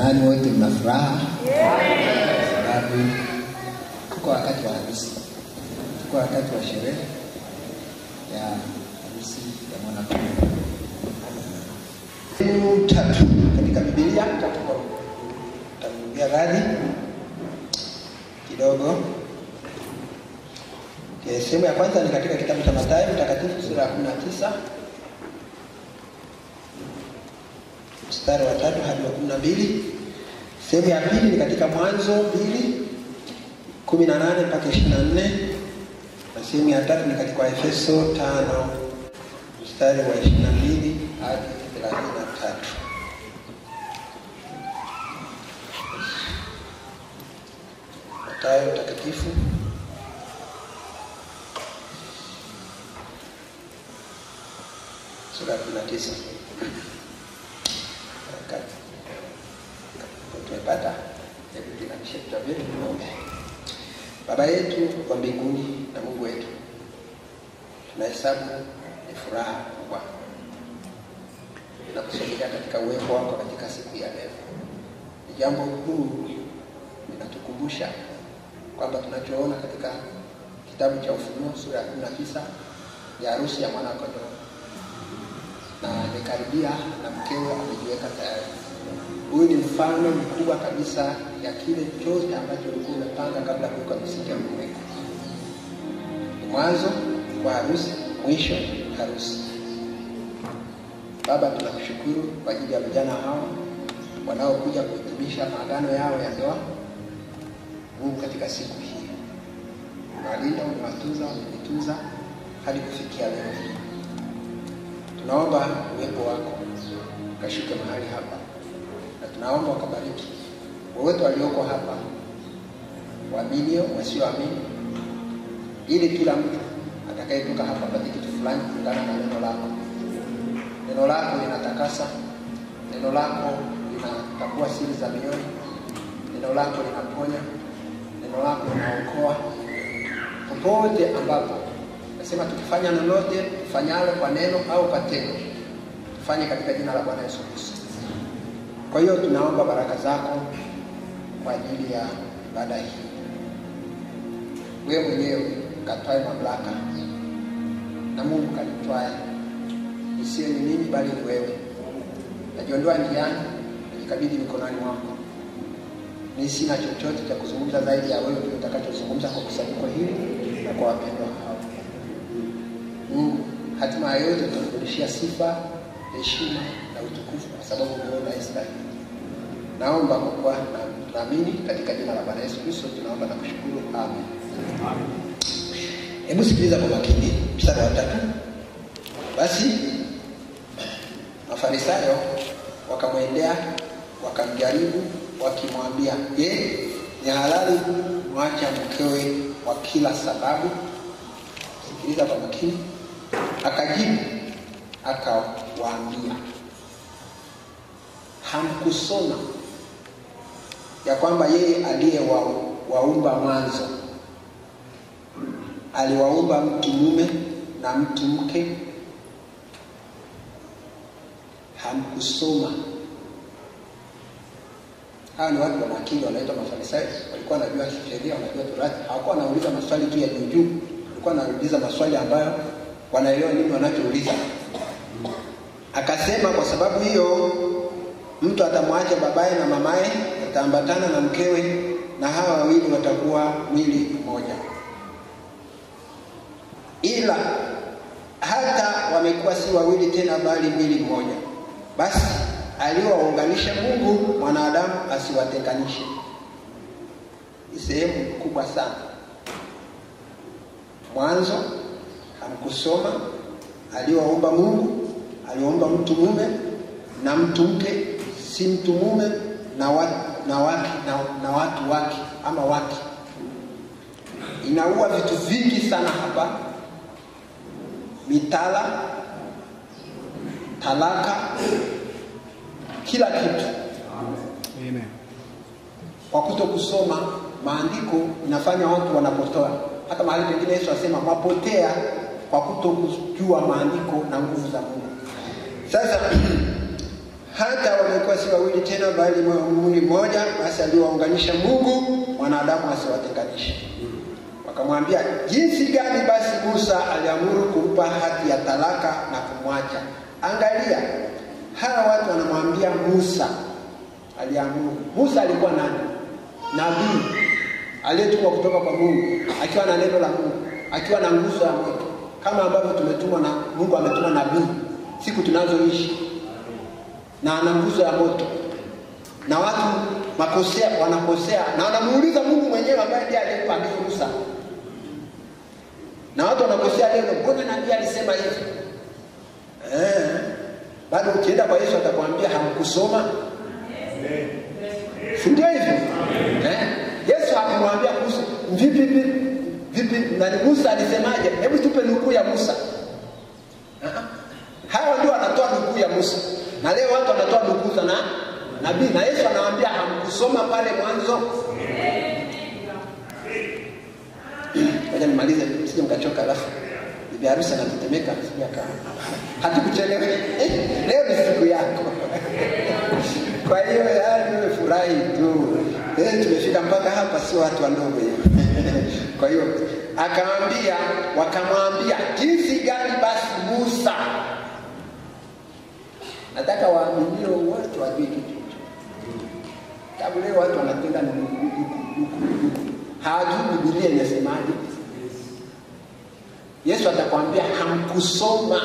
Nani wote mna furaha? Sababu tuko wakati wa harusi, tuko wakati wa sherehe ya harusi ya mwanakondoo. Sehemu tatu katika Biblia, takurudia radhi kidogo. Okay, sehemu ya kwanza ni katika kitabu cha Mathayo mtakatifu sura ya 19 mstari wa tatu hadi wa kumi na mbili. Sehemu ya pili ni katika Mwanzo mbili kumi na nane mpaka ishirini na nne na sehemu ya tatu ni katika Efeso tano mstari wa ishirini na mbili hadi thelathini na tatu. Mathayo mtakatifu sura ya kumi na tisa. tumepata hebu tuinamishe vichwa vyetu tuombe. Baba yetu wa mbinguni na Mungu wetu, tunahesabu ni furaha kubwa inakusogelea katika uwepo wako katika siku ya leo. Ni jambo kuu linatukumbusha kwamba tunachoona katika kitabu cha Ufunuo sura ya kumi na tisa ya harusi ya mwana kondoo, na amekaribia na mkewe amejiweka tayari. Huyu ni mfano mkubwa kabisa ya kile chote ambacho ulikuwa umepanga kabla ya kuweka misingi ya ulimwengu. Ni mwanzo wa harusi, mwisho harusi. Baba, tunakushukuru kwa ajili ya vijana hao wanaokuja kuhitimisha maagano yao ya ndoa. Mungu, katika siku hii umewalinda, umewatunza, umenitunza hadi kufikia leo hii. Tunaomba uwepo wako ukashuke mahali hapa na tunaomba wakabariki wowote walioko hapa, waaminio, wasioamini, ili kila mtu atakayetoka hapa apate kitu fulani kulingana na neno lako. Neno lako linatakasa, neno lako linatambua siri za mioyo, neno lako linaponya, neno lako linaokoa. Popote ambapo nasema tukifanya lolote tufanyalo kwa neno au kwa tendo, tufanye katika jina la Bwana Yesu Kristo. Kwa hiyo tunaomba baraka zako kwa ajili ya ibada hii. Wewe mwenyewe katwae mamlaka, na Mungu kanitwae, isiwe ni mimi bali ni wewe. Najiondoa njiani, najikabidhi mikononi mwako. Ni sina chochote cha kuzungumza zaidi ya wewe ndio utakachozungumza kwa kusanyiko hili na kwa wapendwa hao. Mungu, hatima ya yote tunakurudishia sifa, heshima na utukufu kwa sababu wewe unastahili. Naomba kwa kuwa naamini katika jina la Bwana Yesu Kristo tunaomba na kushukuru. Amen. Hebu sikiliza kwa makini mstari wa tatu. Basi Mafarisayo wakamwendea wakamjaribu wakimwambia, je, ni halali mwacha mkewe kwa kila sababu? Sikiliza kwa makini. Akajibu akawaambia hamkusoma ya kwamba yeye aliye wa, waumba mwanzo aliwaumba mtu mume na mtu mke? Hamkusoma? Hawa ni watu wana akili, wanaitwa Mafarisayo. Walikuwa wanajua sheria, wanajua Torati. Hawakuwa wanauliza maswali tu ya juu juu, walikuwa wanauliza maswali ambayo wanaelewa nini wanachouliza. Akasema, kwa sababu hiyo mtu atamwacha babaye na mamaye, ataambatana na mkewe, na hawa wawili watakuwa mwili mmoja. Ila hata wamekuwa si wawili tena, bali mwili mmoja. Basi aliwaunganisha Mungu, mwanadamu asiwatenganishe. Ni sehemu kubwa sana. Mwanzo hamkusoma, aliwaumba Mungu, aliwaumba mtu mume na mtu mke si mtu mume na watu, na, waki, na, na watu wake ama wake. Inaua vitu vingi sana hapa, mitala, talaka, kila kitu Amen. kwa kuto kusoma maandiko inafanya watu wanapotoa. Hata mahali pengine Yesu asema mapotea kwa kuto kujua maandiko na nguvu za Mungu. Sasa hata wamekuwa si wawili tena, bali mwili mmoja. Basi aliwaunganisha Mungu, mwanadamu asiwatenganishe. Wakamwambia, jinsi gani basi Musa aliamuru kumpa hati ya talaka na kumwacha? Angalia, hawa watu wanamwambia Musa aliamuru. Musa alikuwa nani? Nabii aliyetumwa kutoka kwa Mungu, akiwa na neno la Mungu, akiwa na nguzo ya moto, kama ambavyo tumetumwa na Mungu ametuma nabii siku tunazoishi, na ana nguzo ya moto, na watu makosea wanakosea, na wanamuuliza Mungu mwenyewe ambaye ndiye aliyempa agizo Musa, na watu wanakosea leo, mbona nabii alisema hivi? Eh, bado ukienda kwa Yesu atakwambia hamkusoma, si ndio hivyo? Eh, Yesu hakumwambia kuhusu vipi vipi vipi, nani Musa alisemaje? Hebu tupe nukuu ya Musa. Ah, Hawa ndio wanatoa nukuu ya Musa, na leo watu wanatoa nukuu za na nabii, na Yesu anawaambia hamkusoma pale mwanzo. Ngoja nimalize, msije mkachoka, alafu bibi harusi anatetemeka, sija kama hatukuchelewa. Eh, leo ni siku yako kwa hiyo yaani wewe furahi tu eh, tumefika mpaka hapa, sio watu wadogo hiyo. kwa hiyo akamwambia, wakamwambia jinsi gani basi Musa. Nataka waaminio wote wajue kitu hicho, sababu leo watu wanapenda na nuku, nuku, nuku, nuku. hawajui Biblia inasemaje. Yesu atakwambia hamkusoma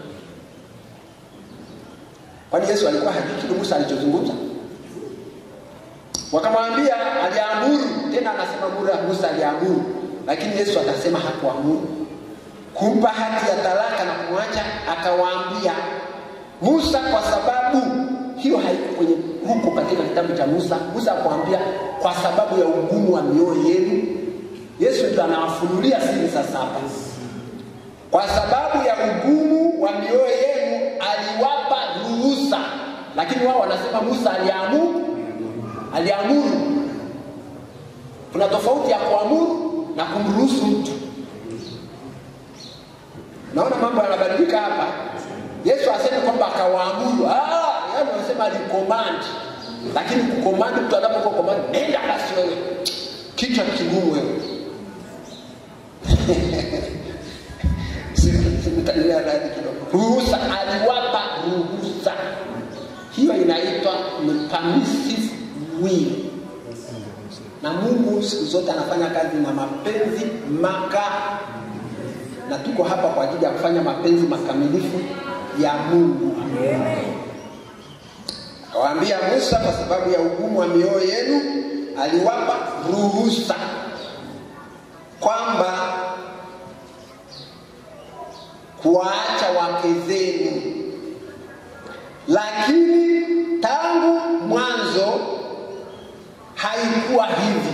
Kwani Yesu alikuwa hajui kile Musa alichozungumza? Wakamwambia aliamuru, tena anasema Musa, Musa aliamuru, lakini Yesu atasema hakuamuru kumpa hati ya talaka na kumwacha. Akawaambia Musa, kwa sababu hiyo haiko kwenye huko katika kitabu cha Musa. Musa akwambia kwa sababu ya ugumu wa mioyo yenu. Yesu ndio anawafunulia siri sasa hapa, kwa sababu ya ugumu wa mioyo yenu aliwapa ruhusa, lakini wao wanasema Musa aliamuru. Aliamuru. Kuna tofauti ya kuamuru na kumruhusu mtu. Naona mambo yanabadilika hapa. Yesu aseme kwamba akawaamuru, ah, yani wanasema alicommand, lakini kucommand, mtu anapokuwa command, nenda basi wewe, kichwa kigumu wewe simtalia radhi kidogo. Ruhusa, aliwapa ruhusa. Hiyo inaitwa ni permissive will, na Mungu siku zote anafanya kazi na mapenzi maka, na tuko hapa kwa ajili ya kufanya mapenzi makamilifu ya Mungu. Akawaambia Musa, kwa sababu ya ugumu wa mioyo yenu, aliwapa ruhusa kwamba kuwaacha wake zenu, lakini tangu mwanzo haikuwa hivi.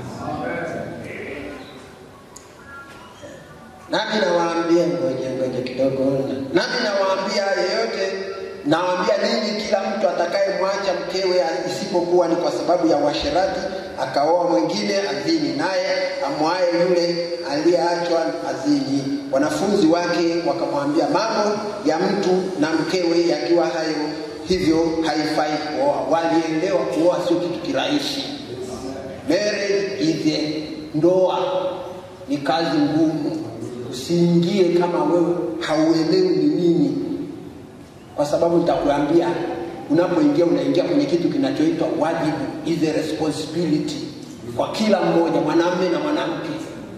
Nami nawaambia, ngoja ngoja kidogo, nami nawaambia yeyote, nawaambia ninyi, kila mtu atakayemwacha mkewe isipokuwa ni kwa sababu ya uasherati akaoa mwingine azini, naye amwaye yule aliyeachwa azini. Wanafunzi wake wakamwambia, mambo ya mtu na mkewe yakiwa hayo hivyo haifai kuoa. Walielewa kuoa sio kitu kirahisi. Marriage is a ndoa ni kazi ngumu. Usiingie kama wewe hauelewi ni nini, kwa sababu nitakuambia unapoingia unaingia kwenye kitu kinachoitwa wajibu, is a responsibility kwa kila mmoja, mwanamume na mwanamke.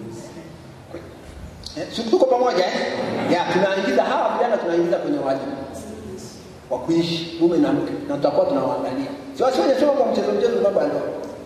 Eh, si tuko pamoja eh? Ya, tunaingiza hawa vijana tunaingiza kwenye wajibu wa kuishi mume na mke, na tutakuwa tunawaangalia, si wasifanye soma kwa mchezo mchezo mambo ya ndoa,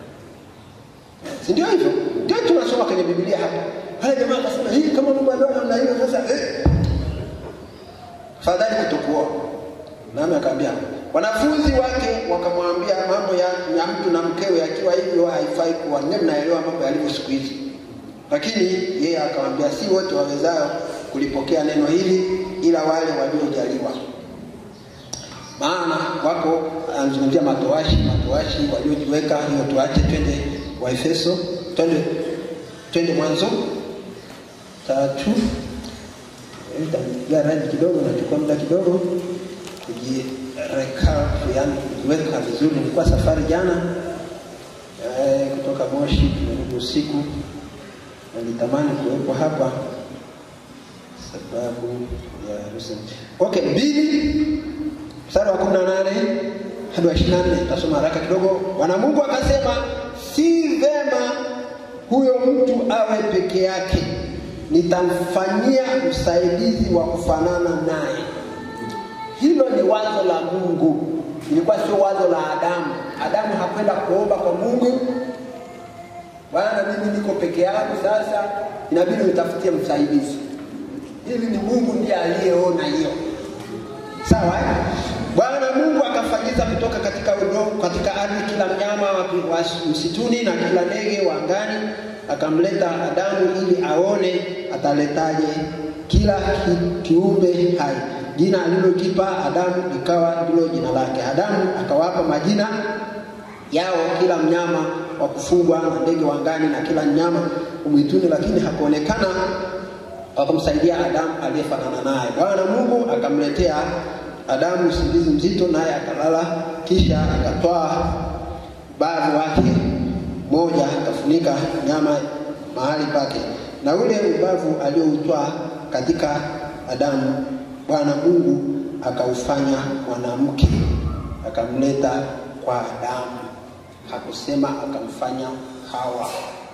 si ndio hivyo? Ndio tunasoma kwenye Biblia hapa. Haya jamaa akasema hii kama mambo ya ndoa namna hiyo, sasa eh, fadhali kutokuoa. Nami akaambia wanafunzi wake wakamwambia, mambo ya, ya mtu na mkewe akiwa hivyo haifai kuwa. Nne, mnaelewa mambo yalivyo siku hizi. Lakini yeye akamwambia, si wote wawezao kulipokea neno hili, ila wale waliojaliwa. Maana wako anazungumzia matowashi, matowashi waliojiweka. Hiyo tuache, twende Waefeso, twende twende Mwanzo tatu. Nitapiga rangi kidogo, nachukua muda kidogo kujie recap, yani kujiweka vizuri. Nilikuwa safari jana eh, kutoka Moshi tumerudi usiku, na nilitamani kuwepo hapa sababu ya harusi. Okay, mbili mstari wa kumi na nane hadi wa ishirini na nne tasoma haraka kidogo. Bwana Mungu akasema, si vema huyo mtu awe peke yake, nitamfanyia msaidizi wa kufanana naye. Hilo ni wazo la Mungu, ilikuwa sio wazo la Adamu. Adamu hakwenda kuomba kwa Mungu, Bwana, mimi niko peke yangu, sasa inabidi nitafutie msaidizi. Hili ni Mungu ndiye aliyeona hiyo, sawa eh? Bwana Mungu akafanyiza kutoka katika udongo, katika ardhi kila mnyama wa wa msituni na kila ndege wa angani, akamleta Adamu ili aone ataletaje kila ki, kiumbe hai. Jina alilokipa Adamu likawa ndilo jina lake. Adamu akawapa majina yao kila mnyama wa kufugwa na ndege wa angani na kila mnyama mwituni, lakini hakuonekana wakumsaidia Adamu aliyefanana naye. Bwana Mungu akamletea Adamu usingizi mzito, naye akalala. Kisha akatwaa ubavu wake moja, akafunika nyama mahali pake, na ule ubavu alioutwaa katika Adamu, Bwana Mungu akaufanya mwanamke, akamleta kwa Adamu. Hakusema akamfanya Hawa.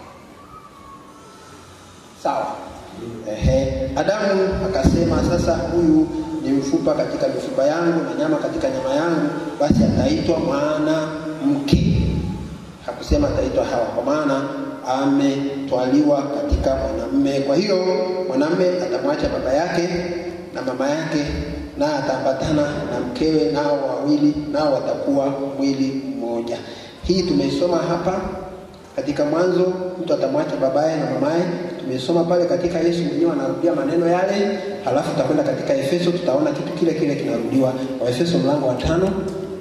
Sawa. Ehe, Adamu akasema sasa, huyu ni mfupa katika mifupa yangu na nyama katika nyama yangu, basi ataitwa mwanamke. Hakusema ataitwa Hawa, kwa maana ametwaliwa katika mwanamume. Kwa hiyo mwanamume atamwacha baba yake na mama yake, na ataambatana na mkewe, nao wawili nao watakuwa mwili mmoja. Hii tumeisoma hapa katika Mwanzo, mtu atamwacha babaye na mamaye. Tumesoma pale katika Yesu mwenyewe anarudia maneno yale, halafu tutakwenda katika Efeso, tutaona kitu kile kile kinarudiwa. Wa Efeso mlango wa tano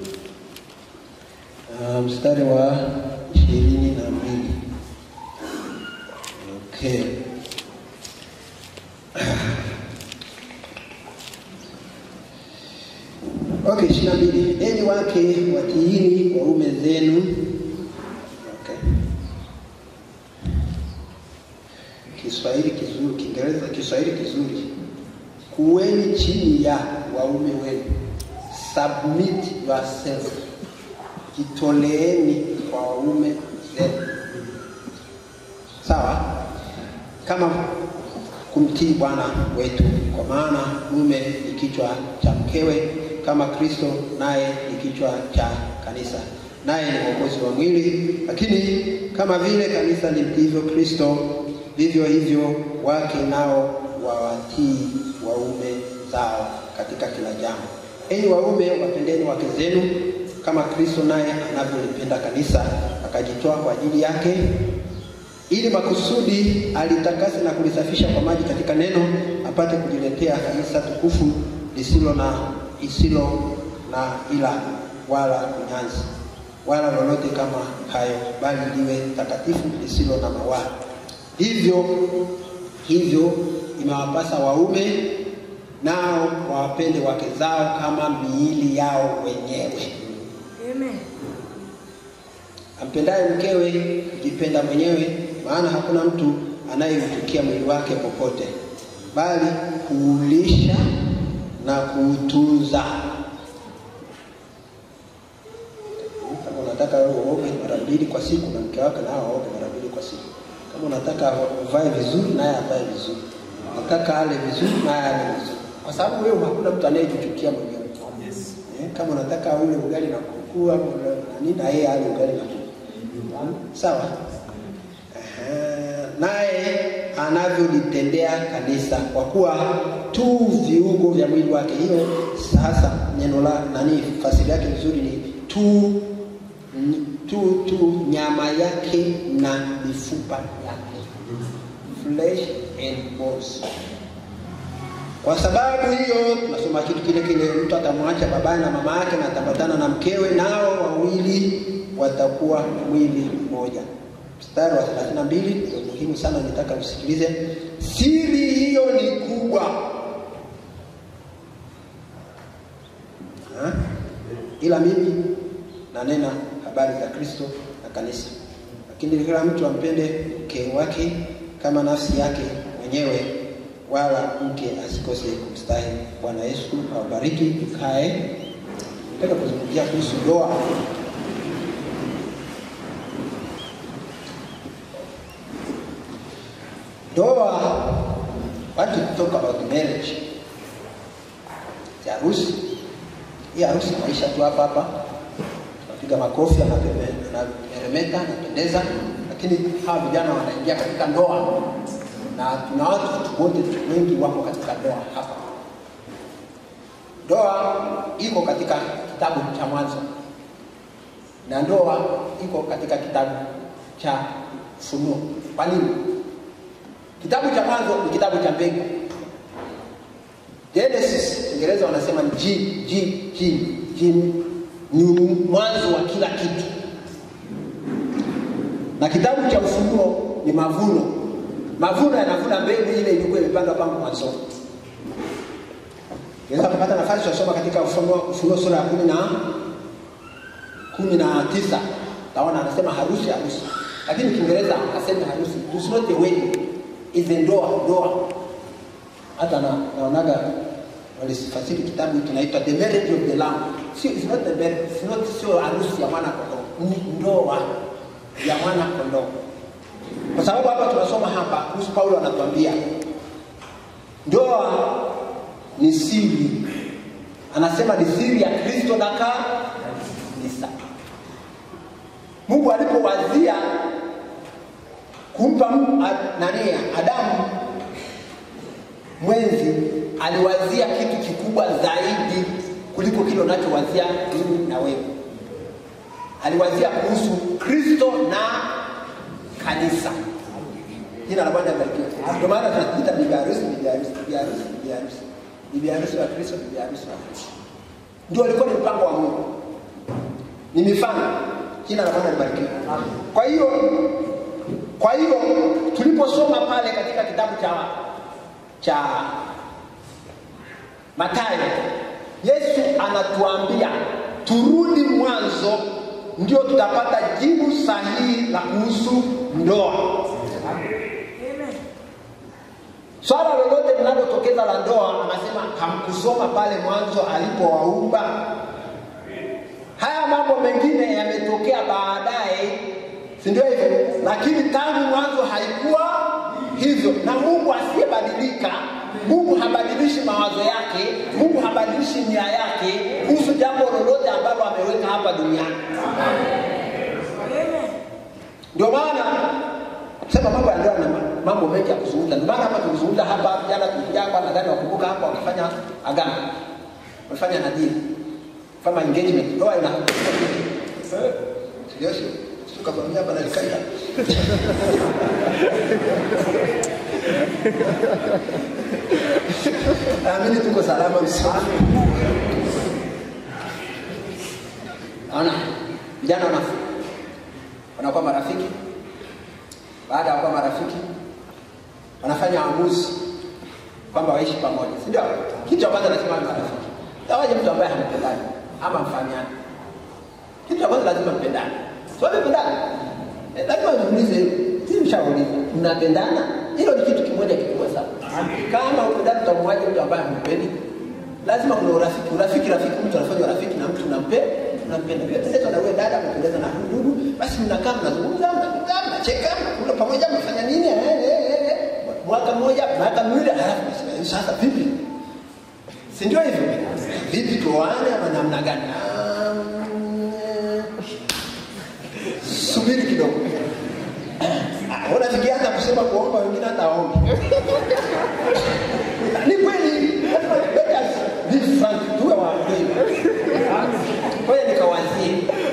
uh, mstari wa ishirini na mbili. Okay. Okay, ishirini na mbili. Enyi wake watiini waume zenu. Okay. Kiswahili kizuri, Kiingereza, Kiswahili kizuri. Kuweni chini ya waume wenu. Submit yourself. Jitoleeni kwa waume zenu. Sawa? Kama kumtii Bwana wetu, kwa maana mume ni kichwa cha mkewe, kama Kristo naye ni kichwa cha kanisa, naye ni mwokozi wa mwili. Lakini kama vile kanisa limtiivyo Kristo, vivyo hivyo wake nao wawatii waume zao katika kila jambo. Enyi waume, wapendeni wake zenu kama Kristo naye anavyolipenda kanisa, akajitoa kwa ajili yake ili makusudi alitakase na kulisafisha kwa maji katika neno, apate kujiletea kanisa tukufu lisilo na isilo na ila wala kunyanzi wala lolote kama hayo, bali liwe takatifu lisilo na mawaa. Hivyo hivyo imewapasa waume nao wawapende wake zao kama miili yao wenyewe. Amen. Ampendaye mkewe hujipenda mwenyewe, maana hakuna mtu anayeuchukia mwili wake popote, bali kuulisha na kuutunza. Kama unataka wewe uoge mara mbili kwa siku na mke wako nao aoge mara mbili kwa siku. Kama unataka uvae vizuri, naye avae vizuri. Unataka ale vizuri, naye ale vizuri, kwa sababu wewe hakuna mtu anayejichukia mwenyewe. Eh, Kama unataka ule ugali na kuku au nani, na yeye ale ugali na kuku. Sawa. Aha, naye anavyolitendea kanisa, kwa kuwa tu viungo vya mwili wake. Hiyo sasa neno la nani, fasiri yake vizuri ni tu tu tu nyama yake na mifupa yake, flesh and bones. Kwa sababu hiyo tunasoma kitu kile kile, mtu atamwacha babaye na mama yake na ataambatana na mkewe, nao wawili watakuwa mwili mmoja. Mstari wa 32 ndio muhimu sana, nitaka usikilize. Siri hiyo ni kubwa ha? ila mimi nanena habari za Kristo na kanisa. Lakini kila mtu ampende mke wake kama nafsi yake mwenyewe, wala mke asikose kumstahi. Bwana Yesu awabariki. Tukae. Nataka kuzungumzia kuhusu ndoa. Ndoa, want to talk about marriage. Ya harusi. Hii harusi maisha tu hapa hapa. Tunapiga makofi, anameremeta, anapendeza, lakini hawa vijana wanaingia katika ndoa na tuna watu wote wengi wako katika ndoa hapa. Ndoa iko katika kitabu cha Mwanzo na ndoa iko katika kitabu cha Ufunuo. Kwa nini? Kitabu cha Mwanzo ni kitabu cha mbegu. Genesis, Kiingereza wanasema ni G, G, G, G ni mwanzo wa kila kitu, na kitabu cha Ufunuo ni mavuno. Mavuno yanavuna mbegu ile ilikuwa imepandwa pango mwanzoni. Unaweza kupata nafasi tunasoma katika Ufunuo, Ufunuo sura ya kumi na kumi na tisa taona anasema harusi harusi, lakini Kiingereza aseme harusi, it's not a wedding, is a ndoa ndoa. Hata na naonaga walifasiri kitabu kinaitwa the marriage of the lamb. Sio, it's not the marriage, it's not sio harusi ya mwana kondoo, ni ndoa ya mwana kondoo, kwa sababu hapa tunasoma hapa kuhusu Paulo anatuambia ndoa ni siri, anasema ni siri ya Kristo na kanisa. Mungu alipowazia kumpa nani Adamu mwenzi, aliwazia kitu kikubwa zaidi kuliko kile unachowazia mimi na wewe. Aliwazia kuhusu Kristo na kanisa. Jina la Bwana libarikiwe. Ndio maana tunajiita bibi harusi, bibi harusi, bibi harusi, bibi harusi, bibi harusi wa Kristo, bibi harusi wa Kristo. Ndio alikuwa ni mpango wa Mungu, ni mifano. Jina la Bwana libarikiwe. Kwa hiyo kwa hiyo tuliposoma pale katika kitabu cha cha Mathayo, Yesu anatuambia turudi mwanzo, ndio tutapata jibu sahihi la kuhusu ndoa. Swala lolote linalotokeza la ndoa, anasema hamkusoma pale mwanzo alipowaumba. Haya mambo mengine yametokea baadaye, si ndio hivyo? Lakini tangu mwanzo haikuwa hivyo, na Mungu asiyebadilika, Mungu habadilishi mawazo yake, Mungu habadilishi nia yake kuhusu jambo lolote ambalo ameweka hapa duniani. Ndio maana sema mambo ya ndoa na mambo mengi ya kuzungumza. Ndio maana hapa tulizungumza hapa jana, tulikuja hapa, nadhani wakumbuka hapa, wakifanya agano, wamefanya nadhiri kama engagement, ndoa ina sio sio tukakwambia hapa nalikaida naamini tuko salama msimu Naona vijana wana wanakuwa marafiki. Baada ya kuwa marafiki, wanafanya uamuzi kwamba waishi pamoja, si ndio? Kitu cha kwanza lazima awe marafiki. Tawaje mtu ambaye hampendani ama mfahamiani? Kitu cha kwanza lazima mpendane. Sio mpendane. Eh, lazima niulize hilo. Sisi mshauliza, mnapendana? Hilo ni kitu kimoja kikubwa sana. Kama upendani utamwaje mtu ambaye hampendi? Lazima kuna urafiki. Urafiki rafiki, mtu anafanya urafiki na mtu unampe unampenda. Vile tendo na wewe dada umependeza na huyu ndugu, basi mnakaa mnazungumza, mnazungumza, mnacheka, mnakula pamoja, mnafanya nini? Eh, eh, eh, eh. Mwaka mmoja, miaka miwili, halafu nasema sasa vipi? Si ndio hivyo? Vipi tuoane ama namna gani? Ah, mm, Subiri kidogo. Ah, Unafikia hata kusema kuomba wengine hata waombe. Ni kweli, lazima let us be frank, tuwe wa kweli. Ngoja nikawazie.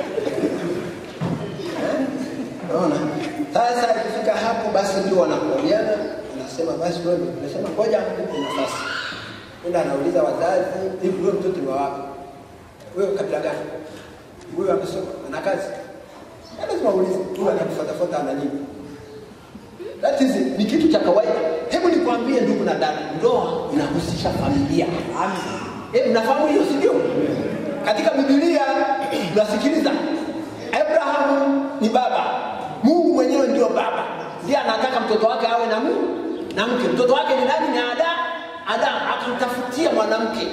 Eh? Unaona? Sasa ikifika hapo basi ndio wanakubaliana, anasema basi wewe, anasema ngoja nipe nafasi. Ndio anauliza wazazi, hivi wewe mtoto ni wa wapi? Wewe kabila gani? Wewe amesoma, ana kazi? Ya Lazima uulize, huyu anakufuatafuata ana nini? That is ni kitu cha kawaida. Hebu nikwambie ndugu na dada, ndoa inahusisha familia. Amen. Eh, mnafahamu hiyo si ndio? katika Biblia tunasikiliza Abrahamu ni baba, Mungu mwenyewe ndio baba, ndiye anataka mtoto wake awe na Mungu na mke. Mtoto wake ni nani? Ni Ada. Adamu akamtafutia mwanamke.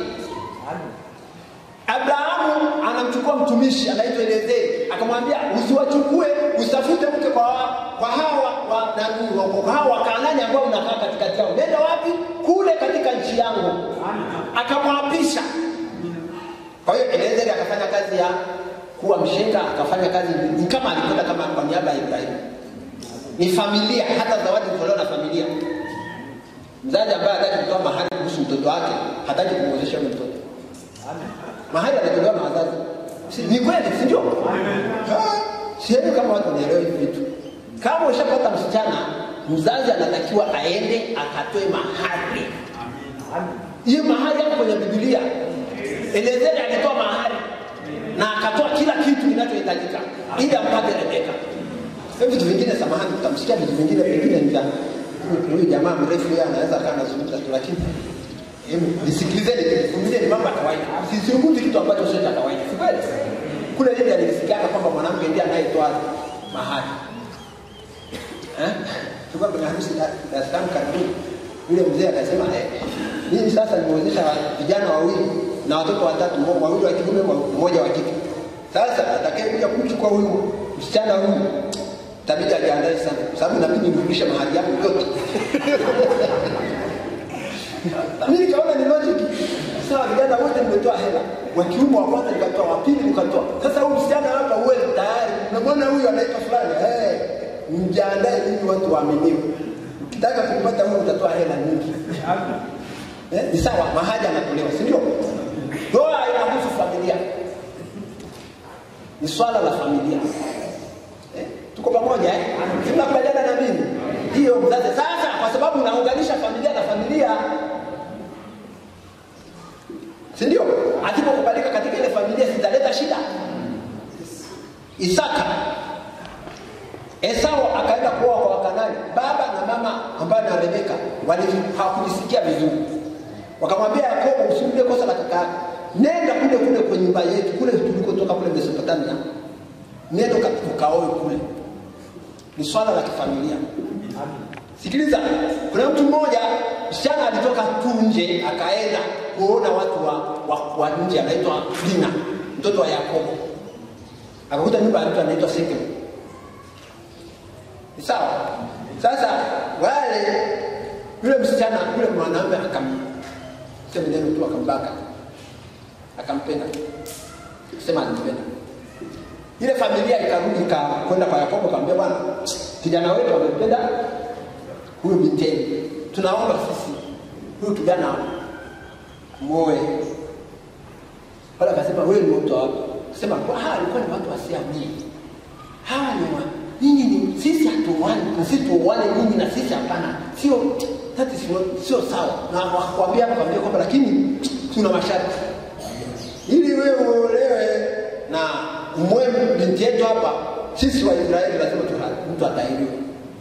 Abrahamu anamchukua mtumishi anaitwa Elezeri, akamwambia usiwachukue, usitafute mke kwa, kwa hawa wa, nani, wa, kwa hawa Wakanaani ambao unakaa katikati yao. Nenda wapi? Kule katika nchi yangu. Akamwapisha. Kwa hiyo Elezeri akafanya kazi ya kuwa mshenga, akafanya kazi ni kama alikwenda kama kwa niaba ya Ibrahimu. Ni familia, hata zawadi kutolewa na familia. Mzazi ambaye hataki kutoa mahari kuhusu mtoto wake, hataki kumwozesha yule mtoto mahali anatolewa na wazazi. Si, ni kweli, si ndio? Sieni kama watu wanaelewa hivi vitu. Kama ushapata msichana, mzazi anatakiwa aende akatoe mahari. Hiyo mahari hapo kwenye Biblia. Elezeri alitoa mahari na akatoa kila kitu kinachohitajika ili ampate Rebeka. Hiyo vitu vingine, samahani, tutamsikia vitu vingine vingine ni vya huyu jamaa mrefu, yeye anaweza akawa anazungumza tu, lakini Hebu nisikilizeni, vumilieni mambo ya kawaida. Sisungumzi kitu ambacho sio cha kawaida. Si kweli? Kule nje alisikiana kwamba mwanamke ndiye anayetoa mahari. Eh? Tulikuwa kwenye harusi Dar es Salaam karibuni. Yule mzee akasema eh, mimi sasa nimewezesha vijana wawili na watoto watatu, mmoja wawili wa kiume, mmoja wa kike. Sasa atakayekuja kumchukua huyu msichana huyu tabidi ajiandae sana, kwa sababu inabidi nirudishe mahari yangu yote. mimi nikaona ni logic sawa vijana wote mmetoa hela wa kiume wa kwanza nikatoa wa pili nikatoa sasa huyu msichana hapa uwe tayari unamwona huyu anaitwa fulani hey, mjiandae nyinyi watu waaminiwe ukitaka kumpata huyu utatoa hela nyingi eh, ni sawa mahali anatolewa si ndio ndoa inahusu familia ni swala la familia eh, tuko pamoja eh? tunakubaliana na mimi hiyo mzazi sasa kwa sababu unaunganisha familia na familia si ndio? Asipokubalika katika ile familia zitaleta shida. Isaka, Esau akaenda kuoa kwa Wakanani. Baba na mama ambaye na Rebeka hawakujisikia vizuri, wakamwambia Yakobo, usirudie kosa la kaka yako, nenda kule kule kwa nyumba yetu kule tulikotoka kule Mesopotamia, nenda ukaoe kule. Ni swala la kifamilia. Sikiliza, kuna mtu mmoja msichana alitoka tu nje akaenda kuona watu wa, wa, wa nje, anaitwa Dina, mtoto wa Yakobo. Akakuta nyumba ya mtu anaitwa Sekemu. Ni sawa? Sasa wale yule msichana yule mwanaume akam sema neno tu akambaka, akampenda, sema alimpenda. Ile familia ikarudi ikakwenda kwa Yakobo, akamwambia bwana, kijana wetu amempenda huyu binti yenu, tunaomba sisi huyu kijana moe. Wala akasema wewe ni mtu wapi? Sema kwa hawa alikuwa ni watu wasiamini. Hawa ni wa nyinyi ni sisi hatuoane, na sisi tuoane nyinyi na sisi hapana. Sio that is not sio sawa. Na wakwambia kwambia kwamba lakini tuna masharti. Ili wewe uolewe na umwe binti yetu hapa, sisi wa Israeli lazima mtu atahiriwe.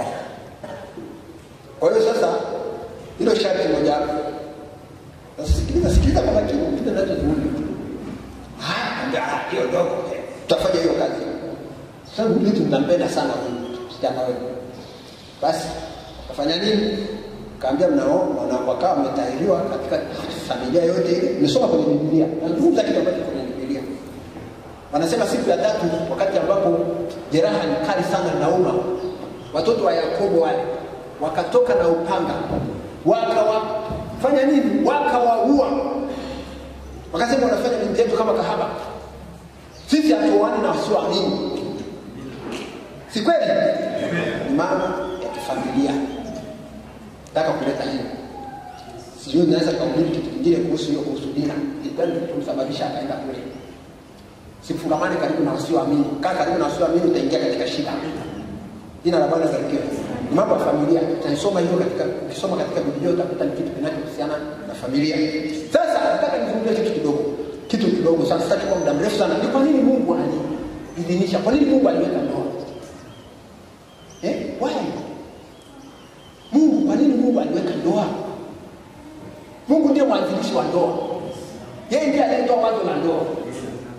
Kwa hiyo sasa hilo sharti moja hapo. Sasa sikiliza sikiliza kwa makini kile ninachozungumza. Ah, ndio hiyo dogo. Tutafanya hiyo kazi. Sasa mtu tunampenda sana huyu msichana wewe. Basi kafanya nini? Kaambia mnao wakawa wametahiriwa katika familia yote ile. Nimesoma kwenye Biblia. Nazungumza kitu ambacho kwenye Biblia. Wanasema siku ya tatu wakati ambapo jeraha ni kali sana linauma. Watoto wa Yakobo wale wakatoka na upanga wakawafanya nini? Wakawaua, wakasema wanafanya binti yetu kama kahaba, sisi hatuoani na wasioamini. Si kweli? Ni mambo ya kifamilia. Nataka kuleta hiyo, sijui naweza kuhubiri kitu kingine kuhusu hiyo, kuhusu Dina, ilikuwa tumsababisha akaenda kule. Sifungamane karibu na wasioamini. Kaa karibu na wasioamini, utaingia katika shida. Jina la Bwana barikiwe. Ni mambo ya familia. Utaisoma hiyo katika ukisoma katika Biblia utakuta ni kitu kinachohusiana na familia. Sasa nataka nizungumzie kitu kidogo. Kitu kidogo sana, sitaki kwa muda mrefu sana. Ni kwa nini Mungu aliidhinisha? Kwa nini Mungu aliweka ndoa? Eh? Why? Mungu, kwa nini Mungu aliweka ndoa? Mungu ndiye mwanzilishi wa ndoa. Yeye ndiye aliyetoa wazo la ndoa.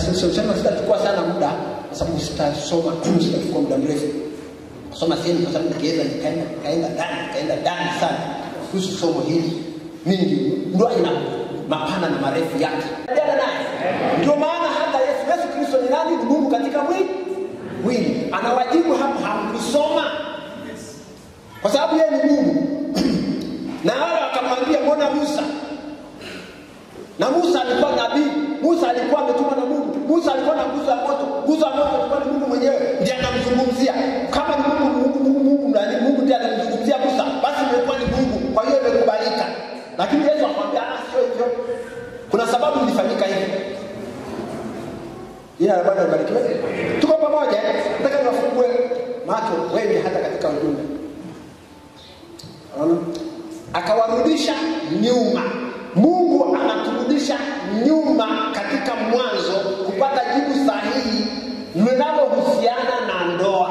sema sitachukua sana muda kwa sababu sitasoma sitachukua muda mrefu kusoma sehemu kwa sababu nikienda nikaenda nikaenda ndani nikaenda ndani sana kuhusu somo hili mingi ndoa ina mapana na marefu yake Endelea naye ndio maana hata yesu yesu kristo ni nani ni mungu katika mwili mwili anawajibu hapo hamkusoma kwa sababu yeye ni mungu na wale wakamwambia mbona musa na musa alikuwa nabii musa alikuwa ametumwa na mungu musa alikuwa na nguzo ya moto nguzo ya moto alikuwa ni mungu mwenyewe ndiye anamzungumzia kama ni mungu mungu mungu mungu nani mungu ndiye anamzungumzia musa basi imekuwa ni mungu kwa hiyo imekubalika lakini yesu akamwambia ah sio hivyo kuna sababu ilifanyika hivi jina la bwana libarikiwe tuko pamoja nataka niwafungue macho wengi hata katika ujumbe Unaona? akawarudisha nyuma mungu anaturudisha nyuma katika mwanzo kupata jibu sahihi linalohusiana na ndoa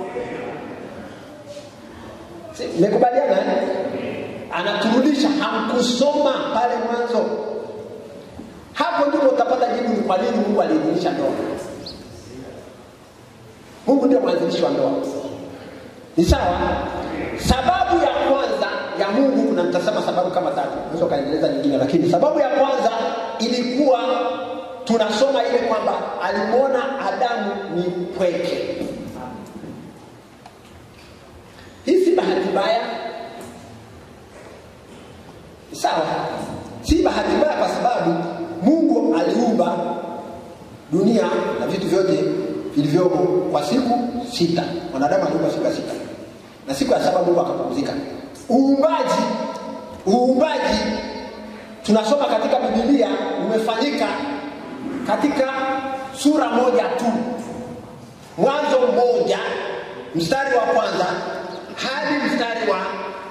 Si, mmekubaliana eh? anaturudisha hamkusoma pale mwanzo hapo ndipo utapata jibu ni kwa nini mungu aliidhinisha ndoa mungu ndio mwanzilishi wa ndoa ni sawa sababu ya kwanza ya mungu kuna mtasema sababu kama tatu unaweza ukaendeleza nyingine lakini sababu ya kwanza ilikuwa tunasoma ile kwamba alimwona adamu ni pweke hii si bahati mbaya sawa si bahati mbaya kwa sababu mungu aliumba dunia na vitu vyote vilivyomo kwa siku sita mwanadamu aliumba siku ya sita na siku ya saba mungu akapumzika uumbaji uumbaji tunasoma katika bibilia umefanyika katika sura moja tu mwanzo mmoja mstari wa kwanza hadi mstari wa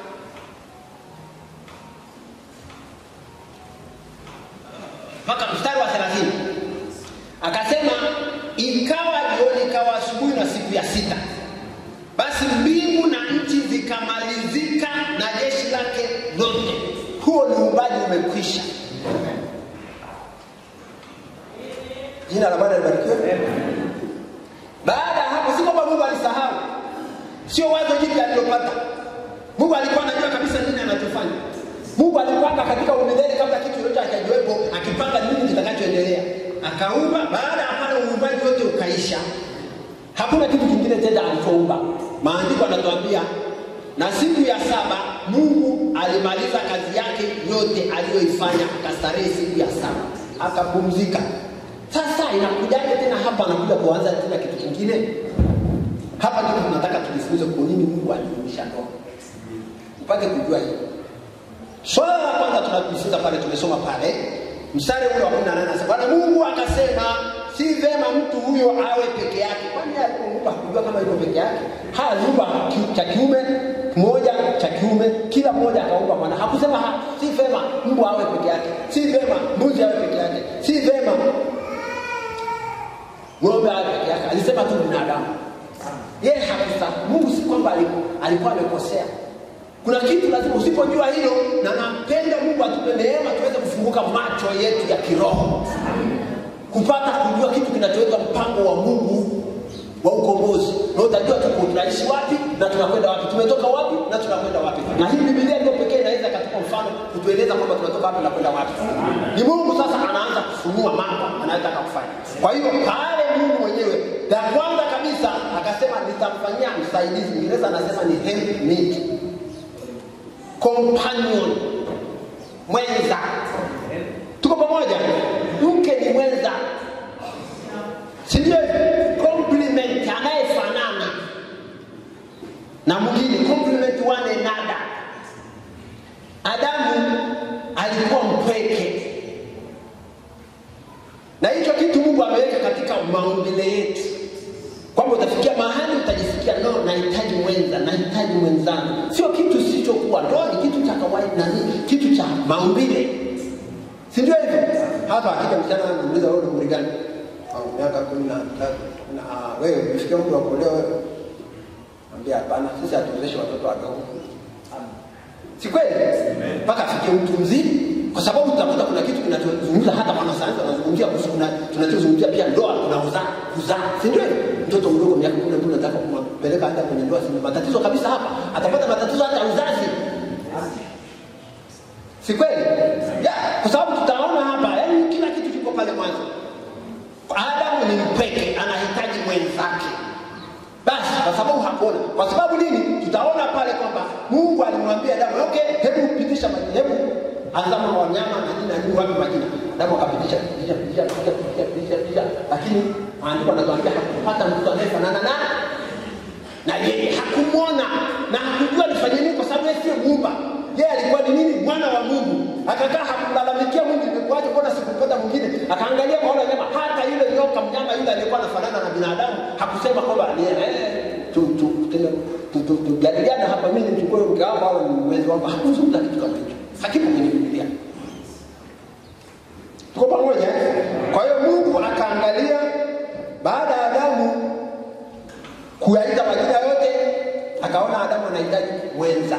mpaka mstari wa thelathini akasema ikawa jioni ikawa asubuhi na siku ya sita basi mbingu na nchi zikamalizika na jeshi lake lote huo ni uumbaji umekwisha jina la bwana libarikiwe baada ya hapo si kwamba mungu alisahau sio wazo jipya alilopata mungu alikuwa anajua kabisa nini anachofanya mungu alipanga katika umilele kabla kitu yoyote akajiwepo akipanga nini kitakachoendelea akaumba baada ya pale uumbaji wote ukaisha hakuna kitu kingine tena alichoumba maandiko anatuambia na siku ya saba mungu alimaliza kazi yake yote aliyoifanya akastarehe siku ya saba akapumzika sasa inakujaje tena hapa anakuja kuanza tena kitu kingine hapa ndipo tunataka tujifunze kwa nini mungu aliumisha ndoa upate kujua hiyo swala la kwanza tunajifunza pale tumesoma pale mstari ule wa kumi na nane anasema bwana mungu akasema si vema mtu huyo awe peke yake kwani alipoumba hakujua kama yuko peke yake haaliumba ki- cha kiume kimoja cha kiume kila mmoja akaumba mwana hakusema ha, si vema mbwa awe peke yake si vema mbuzi awe peke yake si vema ng'ombe awe peke yake alisema tu binadamu yeye hakusa mungu si kwamba aliku- alikuwa amekosea kuna kitu lazima usipojua hilo na napenda mungu atupe neema tuweze kufunguka macho yetu ya kiroho kupata kujua kitu kinachoitwa mpango wa mungu wa ukombozi na utajua tuko tunaishi wapi na tunakwenda wapi tumetoka wapi na tunakwenda wapi na hii bibilia ndio pekee inaweza katika mfano kutueleza kwamba tunatoka wapi na kwenda wapi ni mungu sasa anaanza kufunua mambo anayotaka kufanya kwa hiyo pale mungu mwenyewe la kwanza kabisa akasema nitamfanyia msaidizi ingereza anasema ni helpmate companion mwenza tuko pamoja mke ni mwenza sindio compliment anayefanana na mwingine compliment one another adamu alikuwa mpweke na hicho kitu mungu ameweka katika maumbile yetu kwamba utafikia mahali utajisikia no nahitaji mwenza nahitaji mwenzangu sio kitu sichokuwa ndoa ni kitu cha kawaida nani kitu cha maumbile si ndio hivyo hata akija msichana anamuuliza wewe ni umri gani "Ah, miaka kumi na tatu na ah, wewe umefikia umri wa kuolewa wewe ambia hapana sisi hatuwezeshe watoto wadogo si kweli mpaka afikie mtu mzima kwa sababu tutakuta kuna kitu kinachozungumza hata wanasayansi wanazungumzia kuhusu kuna tunachozungumzia pia ndoa kuna uzaa kuzaa si ndio mtoto mdogo miaka kumi na mbili nataka kumpeleka hata kwenye ndoa si matatizo kabisa hapa atapata matatizo hata ya uzazi si kweli yeah. kwa sababu tutaona hapa yani kila kitu kiko pale mwanzo adamu ni mpweke anahitaji mwenzake basi kwa sababu hakuona kwa sababu nini tutaona pale kwamba mungu alimwambia adamu okay hebu pitisha majina hebu azama wa wanyama na nini na nini wapi majina adamu akapitisha pitisha pitisha pitisha pitisha pitisha pitisha lakini maandiko anatuambia hakupata mtu anayefanana na na yeye hakumwona na hakujua nifanye nini kwa sababu yeye sio muumba yeye alikuwa ni nini mwana wa mungu akakaa hakumlalamikia mungu imekuwaje mbona sikupata mwingine akaangalia kwa wale wanyama hata yule nyoka mnyama yule aliyekuwa anafanana na binadamu hakusema kwamba ni eh, tu tu tena tu tu tujadiliane hapa mimi nimchukue mke wangu au ni mwenzi wangu hakuzungumza kitu kama hicho hakipo kwenye biblia tuko pamoja eh? kwa hiyo mungu akaangalia baada ya adamu kuyaita majina yote akaona adamu anahitaji mwenza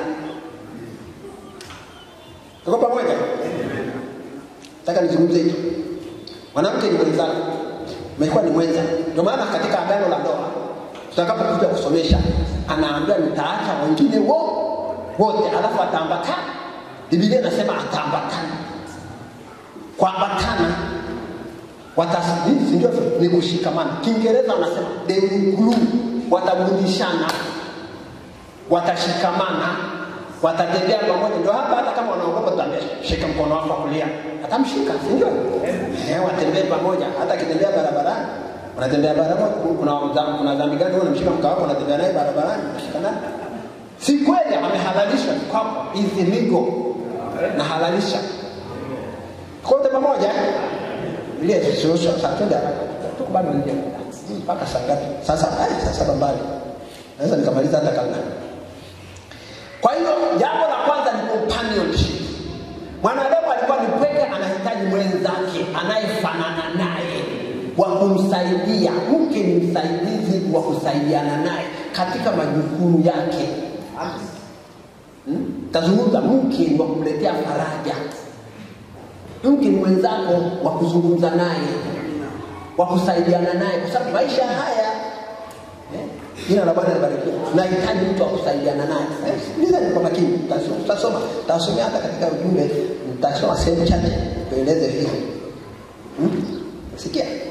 tuko pamoja nataka nizungumze hicho mwanamke ni mwenzako umekuwa ni mwenza ndio maana katika agano la ndoa tutakapokuja kusomesha anaambia nitaacha wengine wo wote alafu ataambatana bibilia inasema ataambatana kuambatana watasii sindio ni kushikamana kiingereza wanasema they will glue watagundishana watashikamana watatembea pamoja ndio hapa hata kama wanaogopa tutaambia shika mkono wako wa kulia atamshika si ndio eh watembee pamoja hata akitembea barabarani unatembea barabarani kuna kuna, kuna dhambi gani wewe unamshika mke wako unatembea naye barabarani unashikana si kweli amehalalisha kwako is illegal na halalisha kote pamoja ile suluhisho sasa twende tuko bado nje mpaka saa ngapi sasa ai saa saba mbali naweza nikamaliza hata kabla kwa hiyo jambo la kwanza ni companionship mwanadamu alikuwa ni pweke anahitaji mwenzake anayefanana naye wa kumsaidia mke ni msaidizi wa kusaidiana naye katika majukumu yake hmm? tazungumza mke ni wa kumletea faraja mke ni mwenzako wa kuzungumza naye wa kusaidiana naye kwa sababu maisha haya eh, jina la bwana libarikiwe nahitaji mtu wa kusaidiana naye eh, sikilizeni kwa makini Tutasoma- tutasoma tutasomea hata katika ujumbe nitasoma sehemu chache tueleze hivi hmm? sikia eh,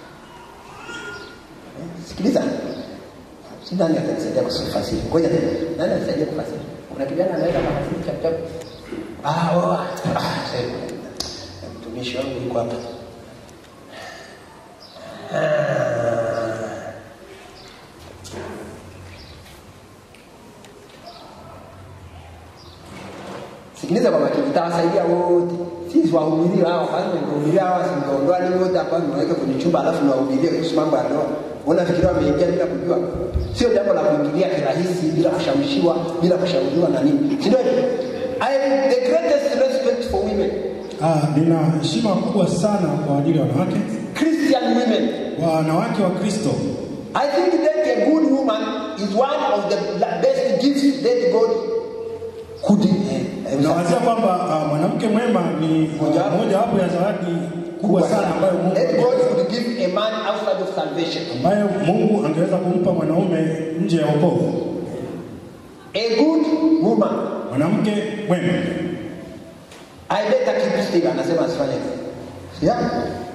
sikiliza si nani atanisaidia kufasiri ngoja tena nani anisaidia kufasiri kuna kijana anaweza kafasiri chap chap ah oh, ah sasa mtumishi wangu yuko hapa Ah. sikiliza kwa makini itawasaidia wote sisi wahubiria hawa kwanza wahubiria hawa singeondoa nini wote ambao nimeweka kwenye chumba alafu niwahubirie kuhusu mambo ya ndoa unafikiria wameingia bila kujua sio jambo la kuingilia kirahisi bila kushawishiwa bila kushauriwa na nini si ndio hivyo? I have the greatest respect for women Ah, nina heshima kubwa sana kwa ajili ya wanawake Christian women wanawake wa Kristo. I think that a good woman is one of the best gifts that God could eh, Nawazia kwamba ah, mwanamke mwema ni Mojawapo. mojawapo ya zawadi kubwa sana ambayo Mungu that God could give a man outside of salvation. ambayo Mungu angeweza kumpa mwanaume nje ya wokovu. A good woman. Mwanamke mwema. I better keep still anasema asifanye hivyo. Yeah.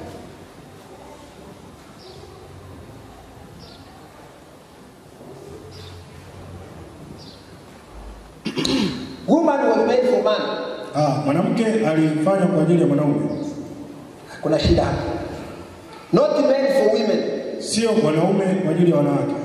Woman was made for man. Ah, mwanamke alifanywa kwa ajili ya mwanaume, Kuna shida hapa. Not made for women. sio wanaume kwa ajili ya wanawake.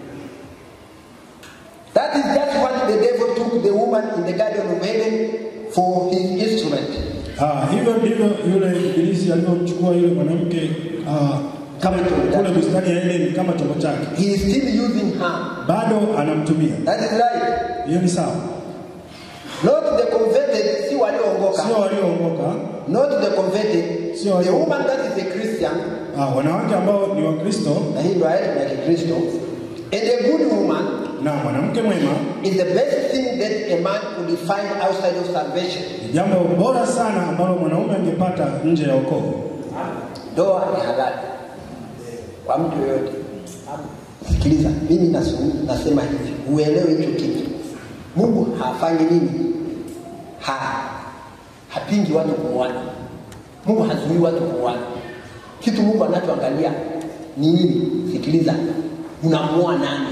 That is just what the devil took the woman in the Garden of Eden for his instrument. Ah, hivyo ndivyo yule ibilisi alivyomchukua yule mwanamke ah, Kama chombo kule chake. bustani ya Edeni kama chombo chake, He is still using her. bado anamtumia. That is right. Hiyo ni sawa, Not the converted, si walioongoka. sio waliookoka, Not the converted. Sio The walio- woman that is a Christian, ah, wanawake ambao ni Wakristo na hii ndoa yetu ni ya Kikristo. And a good woman na mwanamke mwema is the best thing that a man could find outside of salvation. ni jambo bora sana ambalo mwanaume angepata nje ya wokovu. Ndoa ni halali kwa mtu yoyote. Sikiliza, mimi nasu- nasema hivi, uelewe hicho kitu. Mungu hafanyi nini? Ha, hapingi watu kuoana. Mungu hazuii watu kuoana. Kitu Mungu anachoangalia ni nini? Sikiliza, unamuoa nani?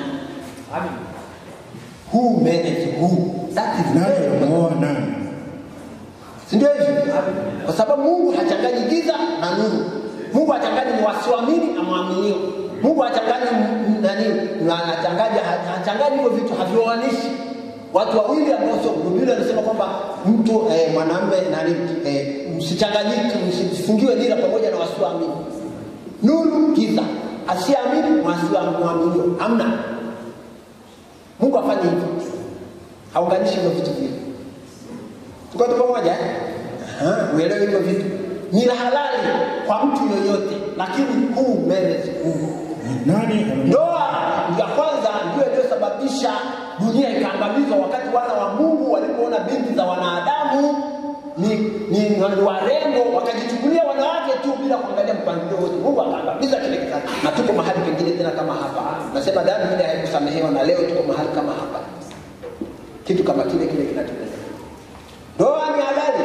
Who married who? That is Nani very important. anamuoa nani? si ndio hivyo? Kwa sababu Mungu hachanganyi giza na nuru. Mungu hachanganyi ni wasioamini na mwaminio. Mungu hachanganyi m- m- nani na anachanganya hachanganyi hivyo vitu havioanishi watu wawili ambao sio Biblia inasema kwamba mtu eh, mwanamume nani eh, msichanganyike msifungiwe nira pamoja na wasioamini. Nuru giza, asiamini wasioamini. Hamna. Mungu afanye hivyo. Haunganishi hivyo vitu vile. Tuko tu pamoja eh? Aha, uelewe hivyo vitu. Ni halali kwa mtu yoyote, lakini huu marriage huu Ni Nani anamuoa? ndoa ya kwanza ndio iliyosababisha dunia ikaangamizwa, wakati wana wa Mungu walipoona binti za wanadamu ni, ni, ni warembo, wakajichukulia wanawake tu bila kuangalia mpangilio wote. Mungu akaangamiza kile kizazi, na tuko mahali pengine tena kama hapa. Nasema dhambi ile haikusamehewa, na leo tuko mahali kama hapa, kitu kama kile kile kinatendeka. Ndoa ni halali.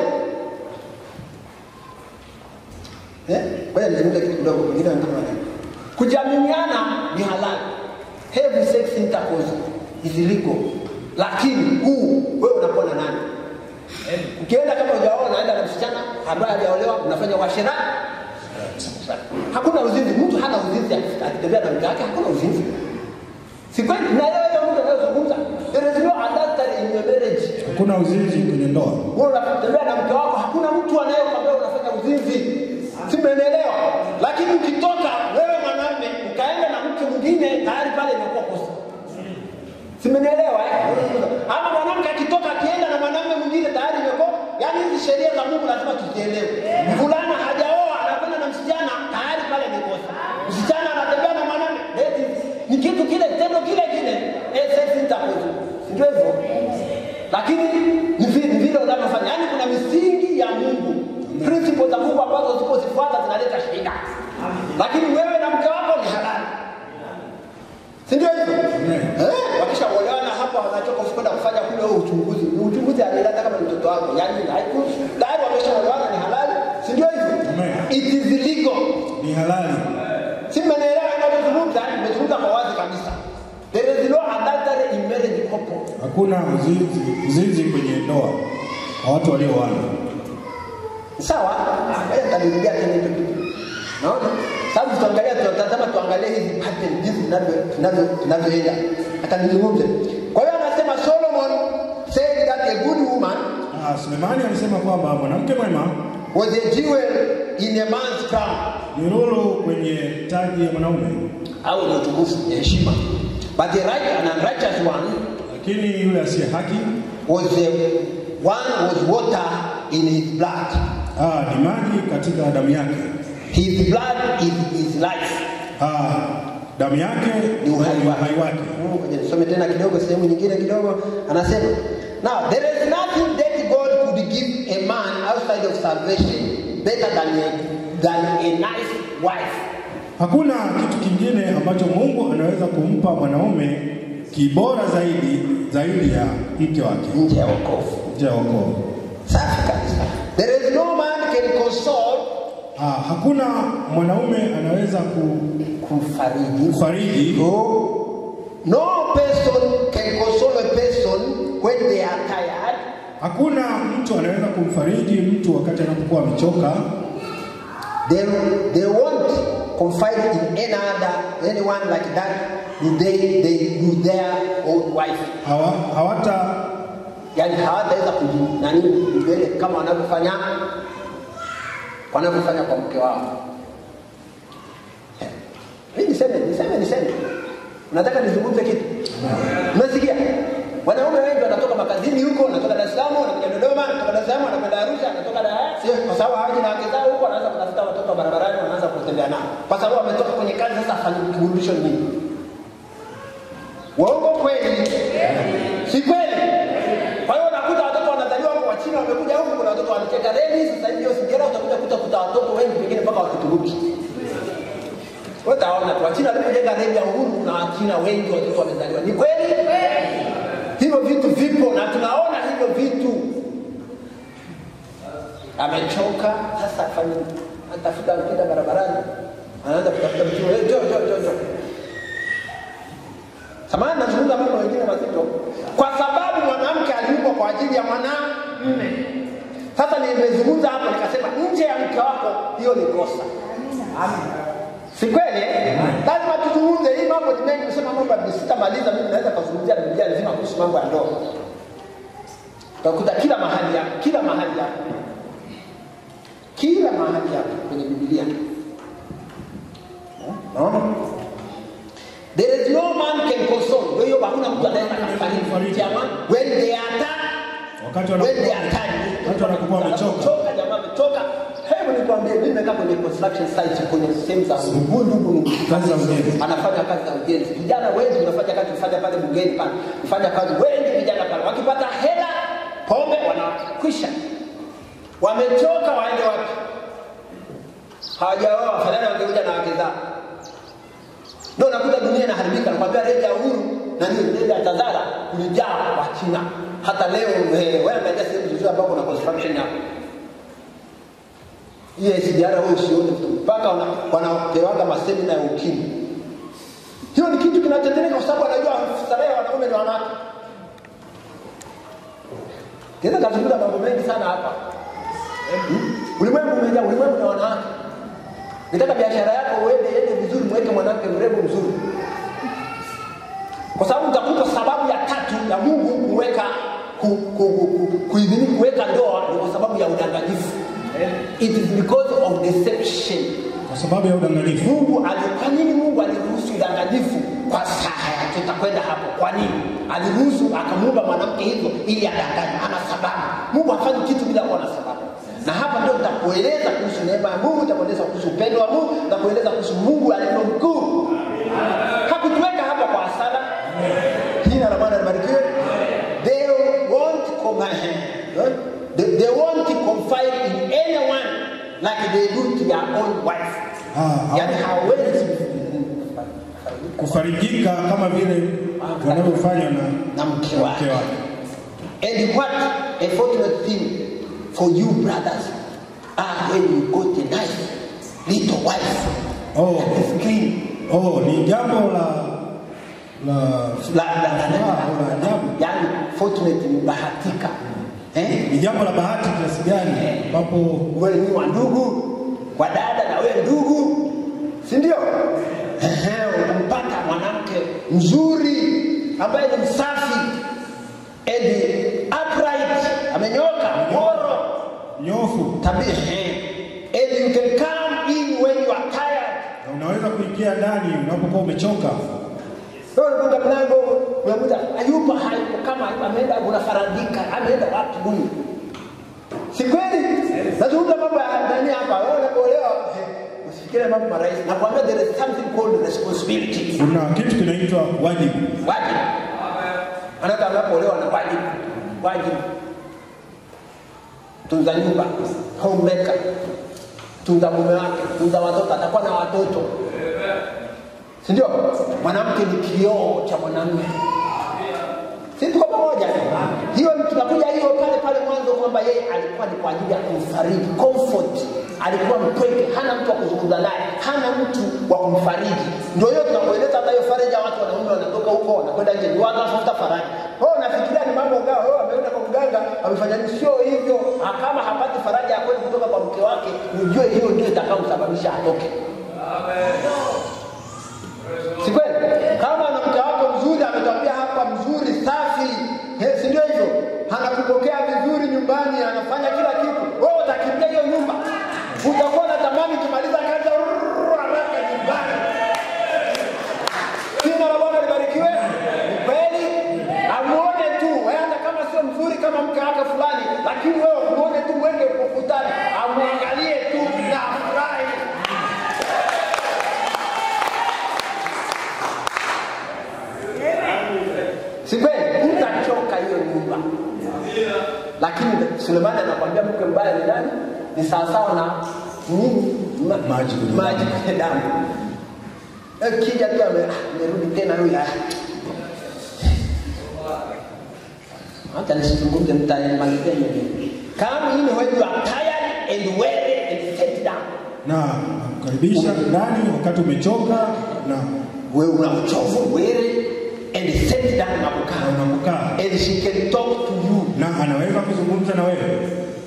Eh? Ngoja nizungumze kitu kidogo, wengine wanasema nini? Kujaminiana ni halali. Have sex intercourse is legal. Lakini huu wewe unakuwa na nani? Ukienda kama hujaoa unaenda na msichana ambaye hajaolewa unafanya uasherati. Hakuna uzinzi, mtu hana uzinzi akitembea na mke wake, hakuna uzinzi. Si kweli? Naelewa hiyo mtu anayozungumza. There is no adultery in your marriage. Hakuna uzinzi kwenye ndoa. Wewe unatembea na mke wako, hakuna mtu anayekwambia unafanya uzinzi. Si mmenielewa? Lakini ukitoka wewe mwanamume ukaenda na mke mwingine, tayari pale inakuwa kosa. Si mmenielewa eh? Ama mwanamke akitoka akienda na mwanamume mwingine tayari imekuwa, yaani hizi sheria za Mungu lazima tuzielewe. Mvulana hajaoa anakwenda na msichana, tayari pale ni kosa. Msichana anatembea na mwanamume, that is- ni kitu kile, tendo kile kile, eh, sex intercourse. Si ndio hivyo? lakini ni vile ni vile unavyofanya yaani kuna misingi ya mungu principle za mungu ambazo usipozifuata zinaleta shida lakini wewe na mke wako ni halali si ndio hivyo eh, wakishaolewana hapa wanachoka kwenda kufanya kule huo uchunguzi ni uchunguzi alilata kama ni mtoto wako yaani haiku- tayari wameshaolewana ni halali si ndio hivyo Amen. it is legal Ni halali. si mmenielewa inavyozungumza nimezungumza kwa wazi kabisa there is no adultery in marriage couple Hakuna uzinzi, uzinzi kwenye ndoa kwa watu walioana. sawa ngoja nitalirudia tena hicho kitu naona sasa tutaangalia tunatazama tuangalie hizi pattern jinsi tunavyo- tunavyo tunavyoenda hata nizungumze kwa hiyo anasema solomon said that a good woman Ah, Sulemani alisema kwamba mwanamke mwema was a jewel in a man's crown ni lulu kwenye taji ya mwanaume, au ni utukufu ni heshima but the right and unrighteous one lakini yule asiye haki was the one was water in his blood ah, ni maji katika damu yake. his blood is his life Ah, damu yake ni uhai ni wake. uhai wake. Mm, ngoja nisome tena kidogo sehemu nyingine kidogo anasema now there is nothing that god could give a man outside of salvation better than a, than a nice wife Hakuna kitu kingine ambacho Mungu anaweza kumpa mwanaume kibora zaidi zaidi ya mke wake nje ya wokovu nje ya wokovu. safi kabisa there is no man can console Ah, hakuna mwanaume anaweza ku- kufariji kufariji no, no person can console a person when they are tired Hakuna mtu anaweza kumfariji mtu wakati anapokuwa amechoka. They, they won't confide in any other, anyone like that. They, they do their own wife. Hawa, hawata Yani hawataweza kuji- nani mbele kama wanavyofanya wanavyofanya kwa mke wao. Mimi niseme niseme niseme, nataka nizungumze kitu. Unasikia? Wanaume wengi wanatoka makazini huko, wanatoka Dar es Salaam, wanakuja Dodoma, wanatoka Dar es Salaam, wanakwenda Arusha, wanatoka Dar sio kwa sababu hawaji na wake zao huko, wanaanza kutafuta watoto wa barabarani, wanaanza kutembea nao, kwa sababu wametoka kwenye kazi. Sasa afanye kiburudisho nini? Waongo kweli? watoto wengi pengine mpaka wakituruki utaona tu wachina walipojenga reli ya uhuru na wachina wengi watoto wamezaliwa ni kweli hivyo vitu vipo na tunaona hivyo vitu amechoka sasa afanye atafuta mpita barabarani anaanza kutafuta mtu hey, jo jo jo jo samani nazungumza mambo mengine mazito kwa sababu mwanamke aliumbwa kwa ajili ya mwanamme sasa nimezungumza hapo nikasema nje ya mke wako hiyo ni kosa si kweli eh? lazima tuzungumze hii mambo ni mengi nimesema mambo ya sitamaliza mimi naweza kuzungumzia biblia nzima kuhusu mambo ya ndoa utakuta kila mahali hapo kila mahali hapo kila mahali hapo kwenye bibilia naona there is no man can console kwa hiyo hakuna mtu anaweza kufariji jamani when they are tired Wakati when wanakuwa they are tired watu wanakuwa wamechoka. Wamechoka, jamaa wamechoka hebu nikwambie mimi nimekaa kwenye construction site kwenye sehemu za huyu ndugu Kazi za ujenzi. anafanya kazi za ujenzi vijana wengi wanafanya kazi kufanya pale bungeni pale kufanya kazi wengi vijana pale wakipata hela pombe wanakwisha wamechoka waende wapi hawajaoa wafadhali wangekuja na wake zao ndio nakuta dunia inaharibika nakwambia reli ya uhuru na nini reli ya tazara kulijaa wachina hata leo eh, wewe angalia sehemu zozote ambapo kuna construction hapo hiyo SGR wewe usione tu mpaka wana- wanapewaga masemina ya ukimwi hiyo ni kitu kinatendeka kwa sababu anajua starehe ya wanaume ni wanawake Tena kazungumza mambo mengi sana hapa. Hmm? Ulimwengu umejaa ulimwengu na wanawake. Nitaka biashara yako uende iende vizuri, mweke mwanamke mrembo mzuri, kwa sababu utakuta sababu ya tatu ya Mungu kuweka ku, ku, ku, ku, kuidhini kuweka ndoa ni kwa sababu ya udanganyifu. It is because of deception. kwa sababu ya udanganyifu. Mungu ali, kwa nini Mungu aliruhusu udanganyifu kwa saa ya tutakwenda hapo? Kwa nini aliruhusu akamuumba mwanamke hivyo ili adanganye? Ana sababu. Mungu hafanyi kitu bila kuwa na sababu, na hapa ndio nitakueleza kuhusu neema ya Mungu, nitakueleza kuhusu upendo wa Mungu, nitakueleza kuhusu Mungu alivyo mkuu. Hakutuweka hapa kwa hasara. Jina la Bwana libarikiwe. They won't come they, they won't confide in anyone like they do to their own wife. Ah, Yani hawezi kufarijika kama vile wanavyofanya na na mke mke wake. wake. And what a fortunate thing for you brothers are when you got a nice little wife Oh, that is clean. oh, ni jambo la la La, la, la, la, furaha au la la, ajabu. yani fortunate ni bahatika. Eh? Ni jambo la bahati kiasi gani ambapo wewe ni wa ndugu wa dada na wewe ndugu si ndio Ehe, unampata mwanamke mzuri ambaye ni msafi and upright amenyoka moro nyofu tabia ehe. and you can come in when you are tired na unaweza kuingia ndani unapokuwa umechoka. wewe unafunga mlango unamuta ayupa hayupo kama hayupo ameenda unafarandika ameenda wapi huyu si kweli nazungumza mambo ya ndani hapa wewe unapoelewa eh, usifikire mambo marahisi nakwambia there is something called responsibility Kuna kitu kinaitwa wajibu. wajibu anata anapoolewa na wajibu wajibu tunza nyumba homemaker tunza mume wake tunza watoto atakuwa na watoto si ndio mwanamke ni kioo cha mwanamume si tuko pamoja hiyo tunakuja hiyo pale pale mwanzo kwamba yeye alikuwa ni kwa ajili ya kumfariji comfort alikuwa mpweke hana mtu wa kuzungumza naye hana mtu wa kumfariji ndio hiyo tunakueleza hata hiyo faraja watu wanaume wanatoka huko wanakwenda nje ndio wanatafuta faraja wewe unafikiria ni mambo gao wewe ameenda kwa mganga amefanya nini sio hivyo Ah, kama hapati faraja ya kweli kutoka kwa mke wake ujue hiyo ndio itakayomsababisha atoke si kweli kama na mke wako mzuri ametwambia hapa mzuri safi eh, si ndio hivyo anakupokea vizuri nyumbani anafanya kila kitu wewe utakimbia hiyo nyumba utakuwa na tamani ukimaliza kazi rrrr, haraka nyumbani jina la bwana libarikiwe Ni kweli amuone tu wewe hata kama sio mzuri kama mke wake fulani lakini wewe muone tu mwenge ukutani amwangalie tu na afurahi si kweli utachoka hiyo nyumba lakini sulemani anakwambia mke mbaya ni nani ni sawasawa na nini ma, Maji kwenye maji kwenye damu Eh, kija tu ame- ah, amerudi tena huyu ah. hata nisizungumze mtamalizia nyingine come in when you are tired and weary and sit down na kukaribisha ndani wakati umechoka na wewe una uchovu weary and sit down na na kukaa unapokaa and she can talk to you na anaweza kuzungumza na wewe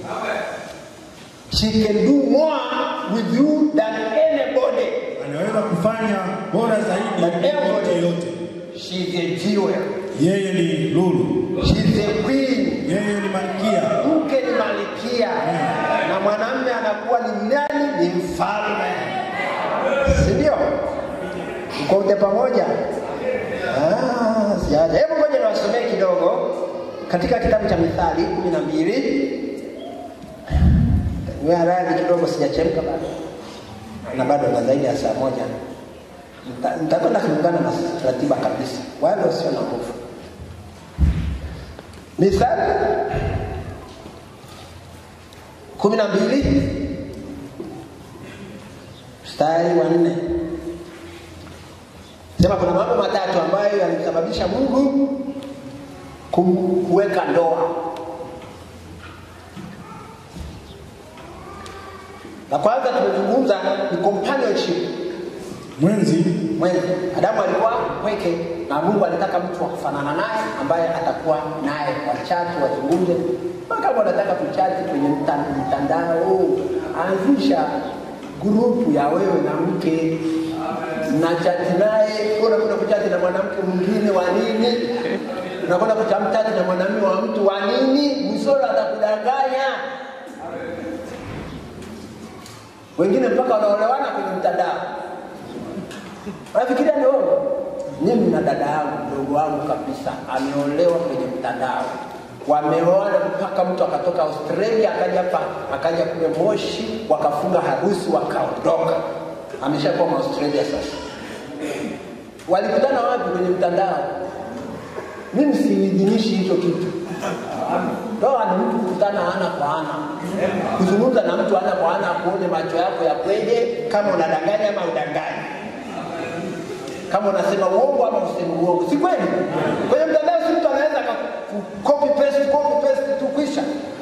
she can do more with you than anybody anaweza kufanya bora zaidi kuliko yote yote she's a jewel yeye ni lulu she's a queen yeye ni malkia mke ni malikia na mwanamume anakuwa ni nani ni mfalme si ndio mko wote pamoja Ah, siaja hebu ngoja niwasomee kidogo katika kitabu cha mithali kumi na mbili Niwe radhi kidogo sijachemka bado na bado na zaidi ya saa moja Nita- nitakwenda kulingana na ratiba kabisa wala usio na hofu mithali kumi na mbili mstari wa nne sema kuna mambo matatu ambayo yalimsababisha mungu kum- kuweka ndoa la kwanza tumezungumza ni companionship mwenzi mwenzi adamu alikuwa pweke na mungu alitaka mtu wa kufanana naye ambaye atakuwa naye wachati wazungumze Na kama unataka kuchati kwenye mta- mtandao anzisha grupu ya wewe na mke na chati naye unakwenda kuchati na mwanamke mwingine wa nini unakwenda kuchamchati na mwanamume wa mtu wa nini msoro atakudanganya wengine mpaka wanaolewana kwenye mtandao Unafikiria ni wewe? Mimi na dada yangu mdogo wangu kabisa ameolewa kwenye mtandao, wameoana mpaka mtu akatoka Australia akaja hapa akaja kule Moshi, wakafunga harusi wakaondoka. Ameshakuwa Australia sasa. Walikutana wapi? Kwenye mtandao. Mimi siidhinishi hicho kitu. Ndoa ni mtu kukutana ana kwa ana, kuzungumza na mtu ana kwa ana, kuone macho yako ya kweje, kama unadanganya ama udanganyi kama unasema uongo ama useme uongo, si kweli? Kwenye mtandao si mtu anaweza copy paste copy paste tu kwisha.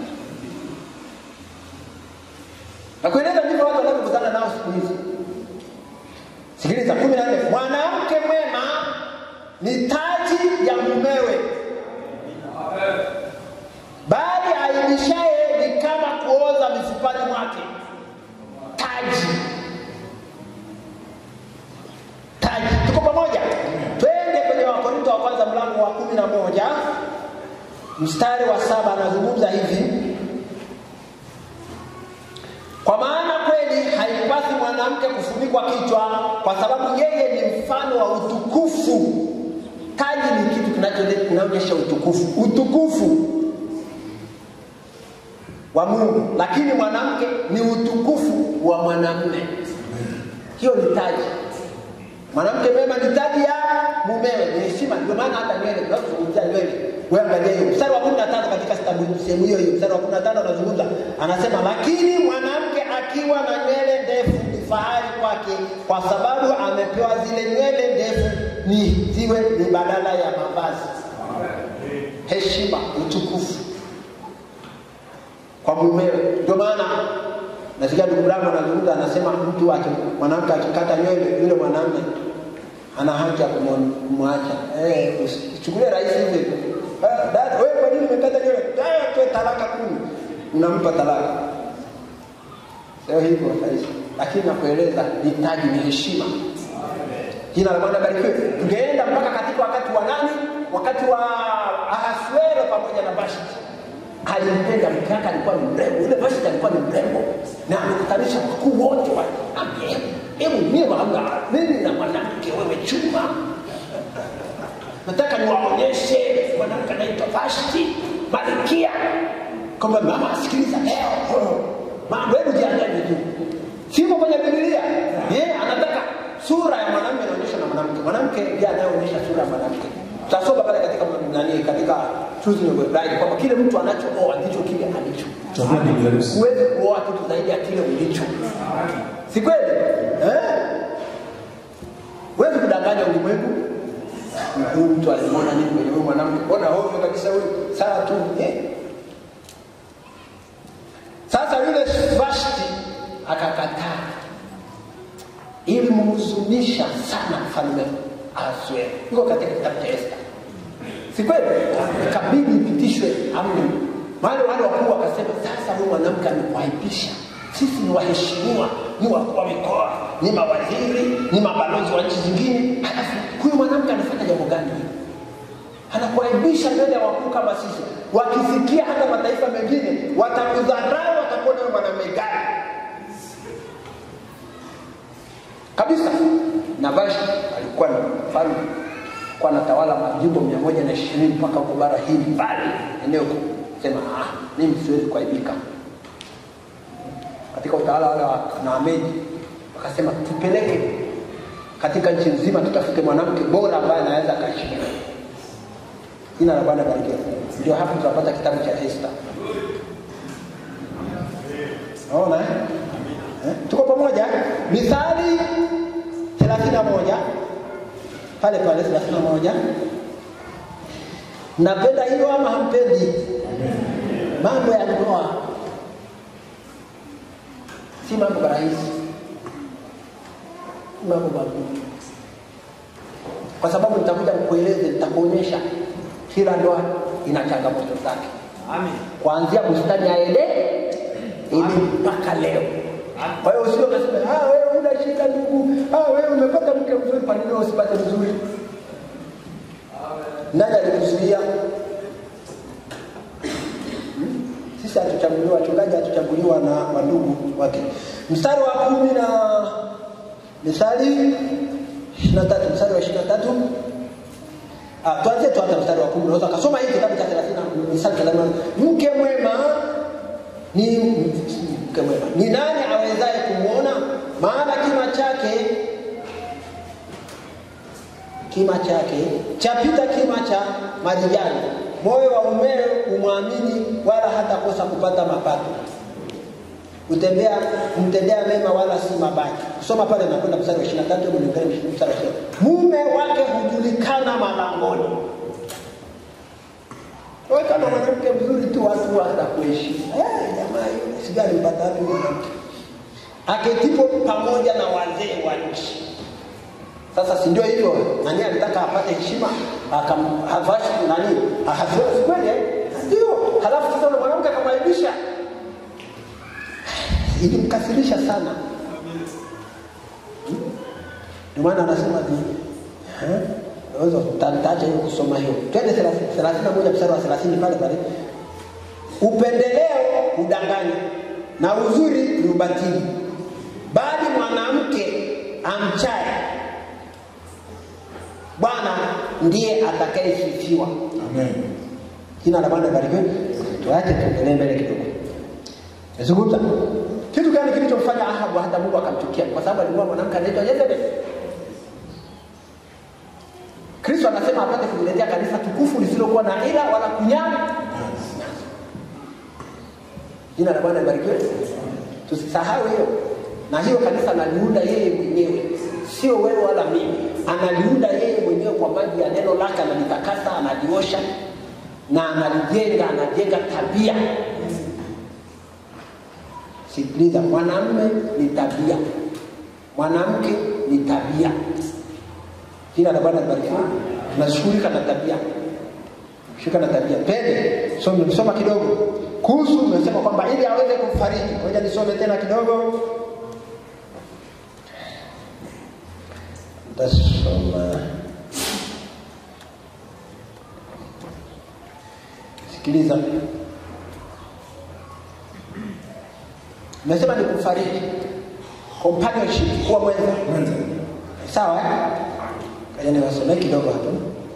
Na kueleza ndivyo watu wanavyokutana nao siku hizi. Sikiliza kumi na nne, mwanamke mwema ni taji ya mumewe, bali aibishaye ni kama kuoza mifupani mwake. Taji taji. Tuko pamoja? Twende kwenye Wakorinto wa kwanza mlango wa kumi na moja mstari wa saba anazungumza hivi kwa maana kweli haipasi mwanamke kufunikwa kichwa kwa sababu yeye ni mfano wa utukufu taji ni kitu kinacho- kinaonyesha utukufu utukufu wa mungu lakini mwanamke ni utukufu wa mwanamume hiyo ni taji mwanamke mema ni taji ya mumewe ni heshima ndio maana hata nywele tunazungumzia nywele wewe angalia hiyo mstari wa 15 katika kitabu sehemu hiyo hiyo mstari wa 15 anazungumza anasema lakini mwanamke akiwa na nywele ndefu ni fahari kwake kwa sababu amepewa zile nywele ndefu ni ziwe ni badala ya mavazi heshima utukufu kwa mumewe ndio maana nasikia ndugu yangu anazungumza anasema mtu ake mwanamke akikata nywele yule mwanamume ana haki ya kumu- kumwacha eh usichukulie rahisi hivyo hivyo. Eh, dada wewe kwa nini umekata nywele eh toe talaka kumi unampa talaka sio hivyo rahisi lakini nakueleza ni taji ni heshima jina la bwana barikiwe tungeenda mpaka katika wakati wa nani wakati wa ahasuero pamoja na vashti alimpenda mke wake alikuwa ni mrembo yule vashti alikuwa ni mrembo na amekutanisha wakuu wote wa Ambia, hebu mie wanga mimi na mwanamke wewe chuma nataka niwaonyeshe mwanamke anaitwa vashti malkia kwamba mama asikiliza leo mambo hebu jiandae vizuri siko kwenye bibilia eh anataka sura ya mwanamume inaonyesha na mwanamke mwanamke ndiye anayeonyesha sura ya mwanamke tutasoma pale katika nani katika choosing your bride, kwamba kile mtu anachooa ndicho kile alicho. Chagua bibi harusi. Huwezi kuoa kitu zaidi ya kile ulicho, si kweli eh? Huwezi kudanganya ulimwengu. Huyu mtu alimwona nini kwenye huyu mwanamke? Mbona hovyo kabisa huyu, sawa tu eh? Sasa yule Vashti akakataa, ilimhuzunisha sana mfalme Ahasuero. Iko katika kitabu cha Esta, si kweli? Ikabidi ipitishwe amri. Wale wale wakuu wakasema, sasa huyu mwanamke amekuaibisha, sisi ni waheshimiwa, ni wakuu wa mikoa, ni mawaziri, ni mabalozi wa nchi zingine, halafu huyu mwanamke anafanya jambo gani hili? anakuaibisha mbele ya wakuu kama sisi. Wakisikia hata mataifa mengine watakudharau, watakuona wewe mwanamume gani kabisa. Na Vashti alikuwa ni mfalme, alikuwa anatawala majimbo mia moja na ishirini mpaka huko bara hili mbali eneo kuu. Sema ah, mimi siwezi kuaibika. Katika utawala wale wa Naamedi wakasema tupeleke katika nchi nzima, tutafute mwanamke bora ambaye anaweza akashika Jina la Bwana barikiwe. Ndio hapo tunapata kitabu cha Esta. Naona eh? Eh? Tuko pamoja? Mithali 31 pale pale 31. Napenda hiyo ama hampendi? Mambo ya ndoa si mambo rahisi, si mambo magumu, kwa sababu nitakuja kukueleza, nitakuonyesha kila ndoa ina changamoto zake, kuanzia bustani ya Edeni ili mpaka leo. Kwa hiyo usio kasema ah, wewe una shida ndugu, ah, wewe umepata mke mzuri, kwa nini wewe usipate mzuri? Nani alikuzuia? Hmm? Sisi hatuchaguliwa, wachungaji hatuchaguliwa na wandugu wake. Mstari wa kumi na Mithali ishirini na tatu mstari wa ishirini na tatu Ah, tuanze tu hata mstari wa kumi. Unaweza kasoma hii kitabu cha 30 Mithali 30. Mke mwema ni mke mwema. Ni nani awezaye kumwona? Maana kima chake kima chake chapita kima cha marijani. Moyo wa mumewe umwamini, wala hatakosa kupata mapato. Utembea mtendea mema wala si mabaya. Kusoma pale nakwenda mstari wa 23 hebu niangalie mstari wa 20. Mume wake hujulikana malangoni. Wewe kama mwanamke mzuri tu watu watakuheshimu. Eh, jamaa yule sijui alipata wapi mwanamke. Aketipo pamoja na wazee wa nchi. Sasa si ndio hivyo? Nani alitaka apate heshima? Akamhavashi nani? Ahasiwe si kweli? eh? Ndio. Halafu sasa yule mwanamke akamwaibisha ilimkasirisha sana. Ndio maana anasema ni eh, naweza tutaacha hiyo kusoma hiyo. Twende 31 mstari wa 30 pale pale. Upendeleo udanganya na uzuri ni ubatili, bali mwanamke amchaye Bwana ndiye atakayesifiwa. Amen. Jina la Bwana barikiwe. Tuache tuendelee mbele kidogo. Nazungumza kitu gani kilichomfanya Ahabu hata Mungu akamchukia? Kwa sababu alikuwa mwanamke anaitwa Jezebel. Kristo anasema apate kujiletea kanisa tukufu lisilokuwa na ila wala kunyama. Jina la Bwana libarikiwe. Tusisahau hiyo, na hiyo kanisa analiunda yeye mwenyewe, sio wewe wala mimi. Analiunda yeye mwenyewe kwa maji ya neno lake, analitakasa, analiosha na analijenga, anajenga tabia Sikiliza, mwanamume ni tabia, mwanamke ni tabia. Jina la Bwana libarikiwe. Tunashughulika na tabia, shughulika na tabia. Pende so nimesoma kidogo kuhusu, umesema kwamba ili aweze kumfariji. Ngoja nisome tena kidogo, tasoma. Sikiliza, Nimesema ni kufariji, companionship, kuwa mwenza. Mwenza. Sawa eh? Kaja niwasomee kidogo hapo.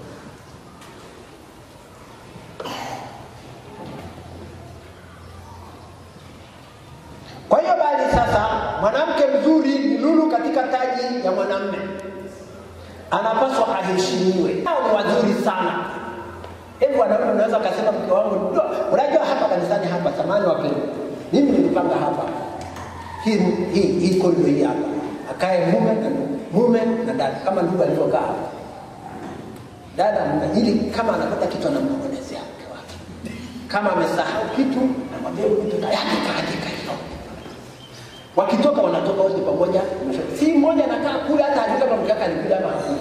Kwa hiyo bali sasa, mwanamke mzuri ni lulu katika taji ya mwanamume, anapaswa aheshimiwe. Hao ni wazuri sana. Hebu hebu wanaume unaweza ukasema mke wangu ndio unajua hapa kanisani hapa samani wapendwa mimi nilipanga hapa hii hii hii korido hii hapa akae mume na mume na dada kama ndugu alivyokaa hapa dada mume ili kama anapata kitu anamnong'onezea mke wake kama amesahau kitu namwambia huyu kitu tayari kaandika hilo wakitoka wanatoka wote pamoja si mmoja anakaa kule hata ajui kama mke wake alikuja ama hakuja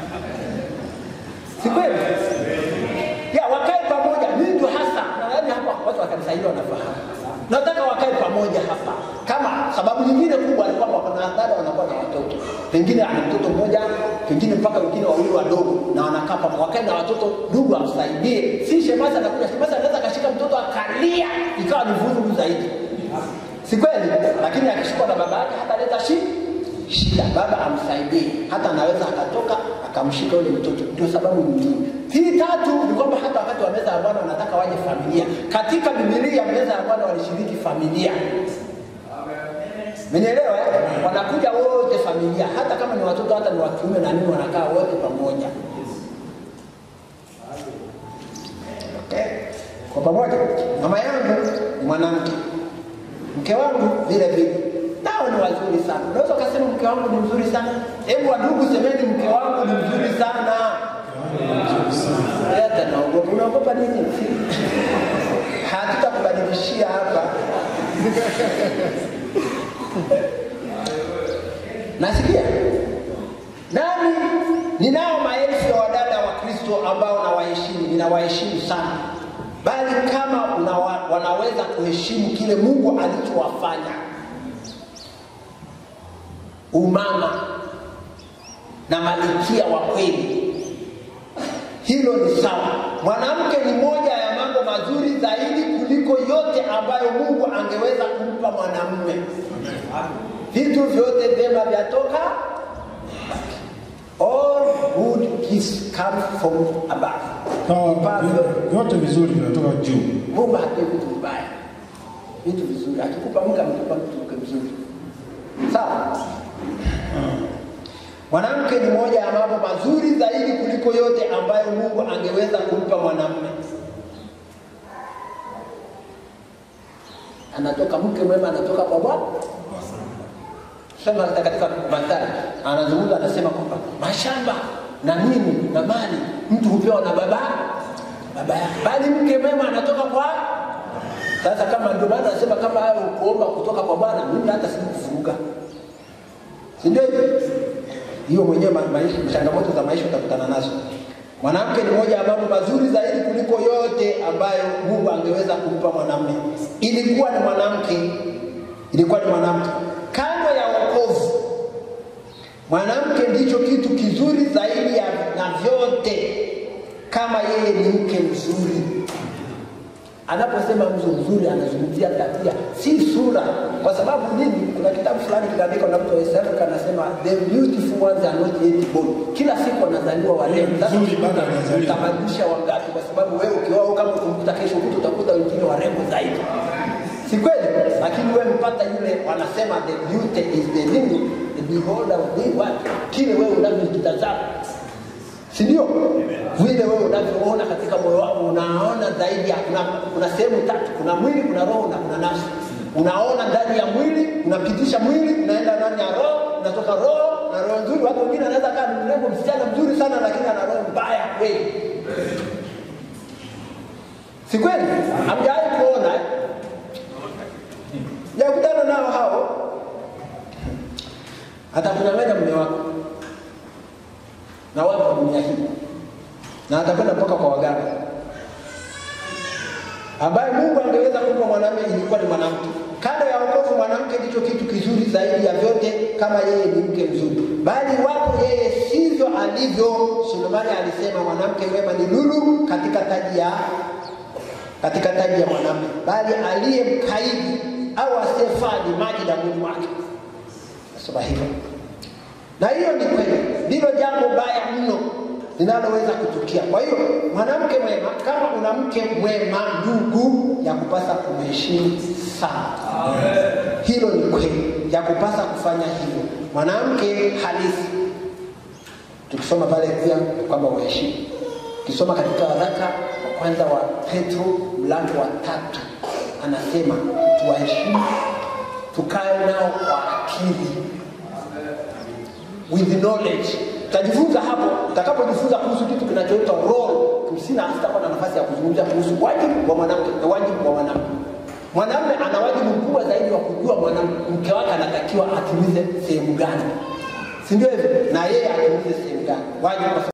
si kweli ya wakae pamoja mimi ndio hasa nadhani hapa watu wa kanisa hilo wanafahamu nataka wakae pamoja hapa kama sababu nyingine kubwa ni kwamba kuna dada wanakuwa na watoto pengine ana mtoto mmoja pengine mpaka wengine wawili wadogo na wanakaa pamoja wakae na watoto ndugu amsaidie si shemasi anakuja shemasi anaweza akashika mtoto akalia ikawa ni vurugu zaidi si kweli lakini akishikwa na baba yake hataleta shi shida baba amsaidie hata anaweza akatoka akamshika yule mtoto ndio sababu nyingine hii tatu ni kwamba hata wakati wa meza ya bwana wanataka waje familia katika bibilia meza ya bwana walishiriki familia Menielewa? eh? Wanakuja wote familia, hata kama ni watoto, hata ni wa kiume na nini, wanakaa wote pamoja. Okay? Kwa pamoja. Mama yangu ni mwanamke, mke wangu vile vile, nao ni wazuri sana. Unaweza ukasema mke wangu ni mzuri sana. Hebu wadugu, semeni mke wangu ni mzuri sana. Hata naogopa. Unaogopa nini? Hatutakubadilishia hapa. Nasikia nami ninao maelfu ya wadada wa Kristo ambao nawaheshimu, ninawaheshimu sana, bali kama unawa, wanaweza kuheshimu kile Mungu alichowafanya, umama na malikia wa kweli, hilo ni sawa. Mwanamke ni moja ya mambo mazuri zaidi kuliko yote ambayo Mungu angeweza kumpa mwanamume. Vitu vyote vyema vyatoka all good gifts come from above. Sawa, Vipawa vyote- vyote vizuri vinatoka juu. Mungu hatoi vitu vibaya, vitu vizuri. Akikupa mke amekupa mtu mke mzuri, sawa. Mwanamke ni moja ya mambo mazuri zaidi kuliko yote ambayo Mungu angeweza kumpa mwanamume. Anatoka mke mwema, anatoka kwa Bwana. Sema hata katika Mathayo anazungumza, anasema kwamba mashamba na nini na mali mtu hupewa na baba baba yake, bali mke mwema anatoka kwa sasa. Kama ndio maana anasema kama hayo kuomba kutoka kwa Bwana, mimi hata sikufuruga, si ndio hivyo? hiyo mwenyewe ma- maisha, changamoto za maisha utakutana nazo. Mwanamke ni moja ya mambo mazuri zaidi kuliko yote ambayo Mungu angeweza kumpa mwanamume. Ilikuwa ni mwanamke, ilikuwa ni mwanamke. Kando ya wokovu, mwanamke ndicho kitu kizuri zaidi ya na vyote, kama yeye ni mke mzuri. Anaposema mtu mzuri anazungumzia tabia, si sura. Kwa sababu nini? Kuna kitabu fulani kinaandikwa na mtu wa East Africa anasema the beautiful ones are not yet born. Kila siku wanazaliwa warembo. Sasa Mzuri bado hajazaliwa. utabadilisha wangapi? Kwa sababu wewe ukioa kama ukumkuta kesho kutu utakuta wengine warembo zaidi, si kweli? Lakini wewe mpata yule, wanasema the beauty is the nini, the beholder of the what, kile wewe unavyokitazama si ndio? Vile wewe unavyoona katika moyo wako, unaona zaidi ya kuna, kuna sehemu tatu, kuna mwili, kuna roho na kuna nafsi. Unaona ndani ya mwili, unapitisha mwili, unaenda ndani ya roho, unatoka roho na roho nzuri. Watu wengine anaweza kaa ni mrembo, msichana mzuri sana, lakini ana roho mbaya kweli, si kweli? Hamjawahi kuona eh? Jakutana nao hao, atakunyang'anya mume wako na wapo dunia hii na atakwenda mpaka kwa waganga ambaye Mungu angeweza kumpa mwanamume ilikuwa ni mwanamke. Kando ya wokovu, mwanamke ndicho kitu kizuri zaidi ya vyote, kama yeye ni mke mzuri, bali wapo yeye sivyo alivyo. Sulemani alisema mwanamke mwema ni lulu katika taji ya katika taji ya mwanamume, bali aliye mkaidi au asiyefaa ni maji damuni mwake. Nasema hivyo na hiyo ni kweli, ndilo jambo baya mno linaloweza kutukia. Kwa hiyo mwanamke mwema, kama una mke mwema, ndugu, ya kupasa kumheshimu sana. Hilo ni kweli, ya kupasa kufanya hivyo. Mwanamke halisi, tukisoma pale pia kwamba uheshimu Ukisoma katika waraka wa kwanza wa Petro mlango wa tatu anasema tuwaheshimu, tukae nao kwa akili with knowledge. Utajifunza hapo, utakapojifunza kuhusu kitu kinachoitwa role. Kusina sitakuwa na nafasi ya kuzungumzia kuhusu wajibu wa mwanamke na wajibu wa mwanamke. Mwanamume ana wajibu mkubwa zaidi wa kujua mwanamke wake anatakiwa atimize sehemu gani, si ndio hivyo? Na yeye atimize sehemu gani wajibu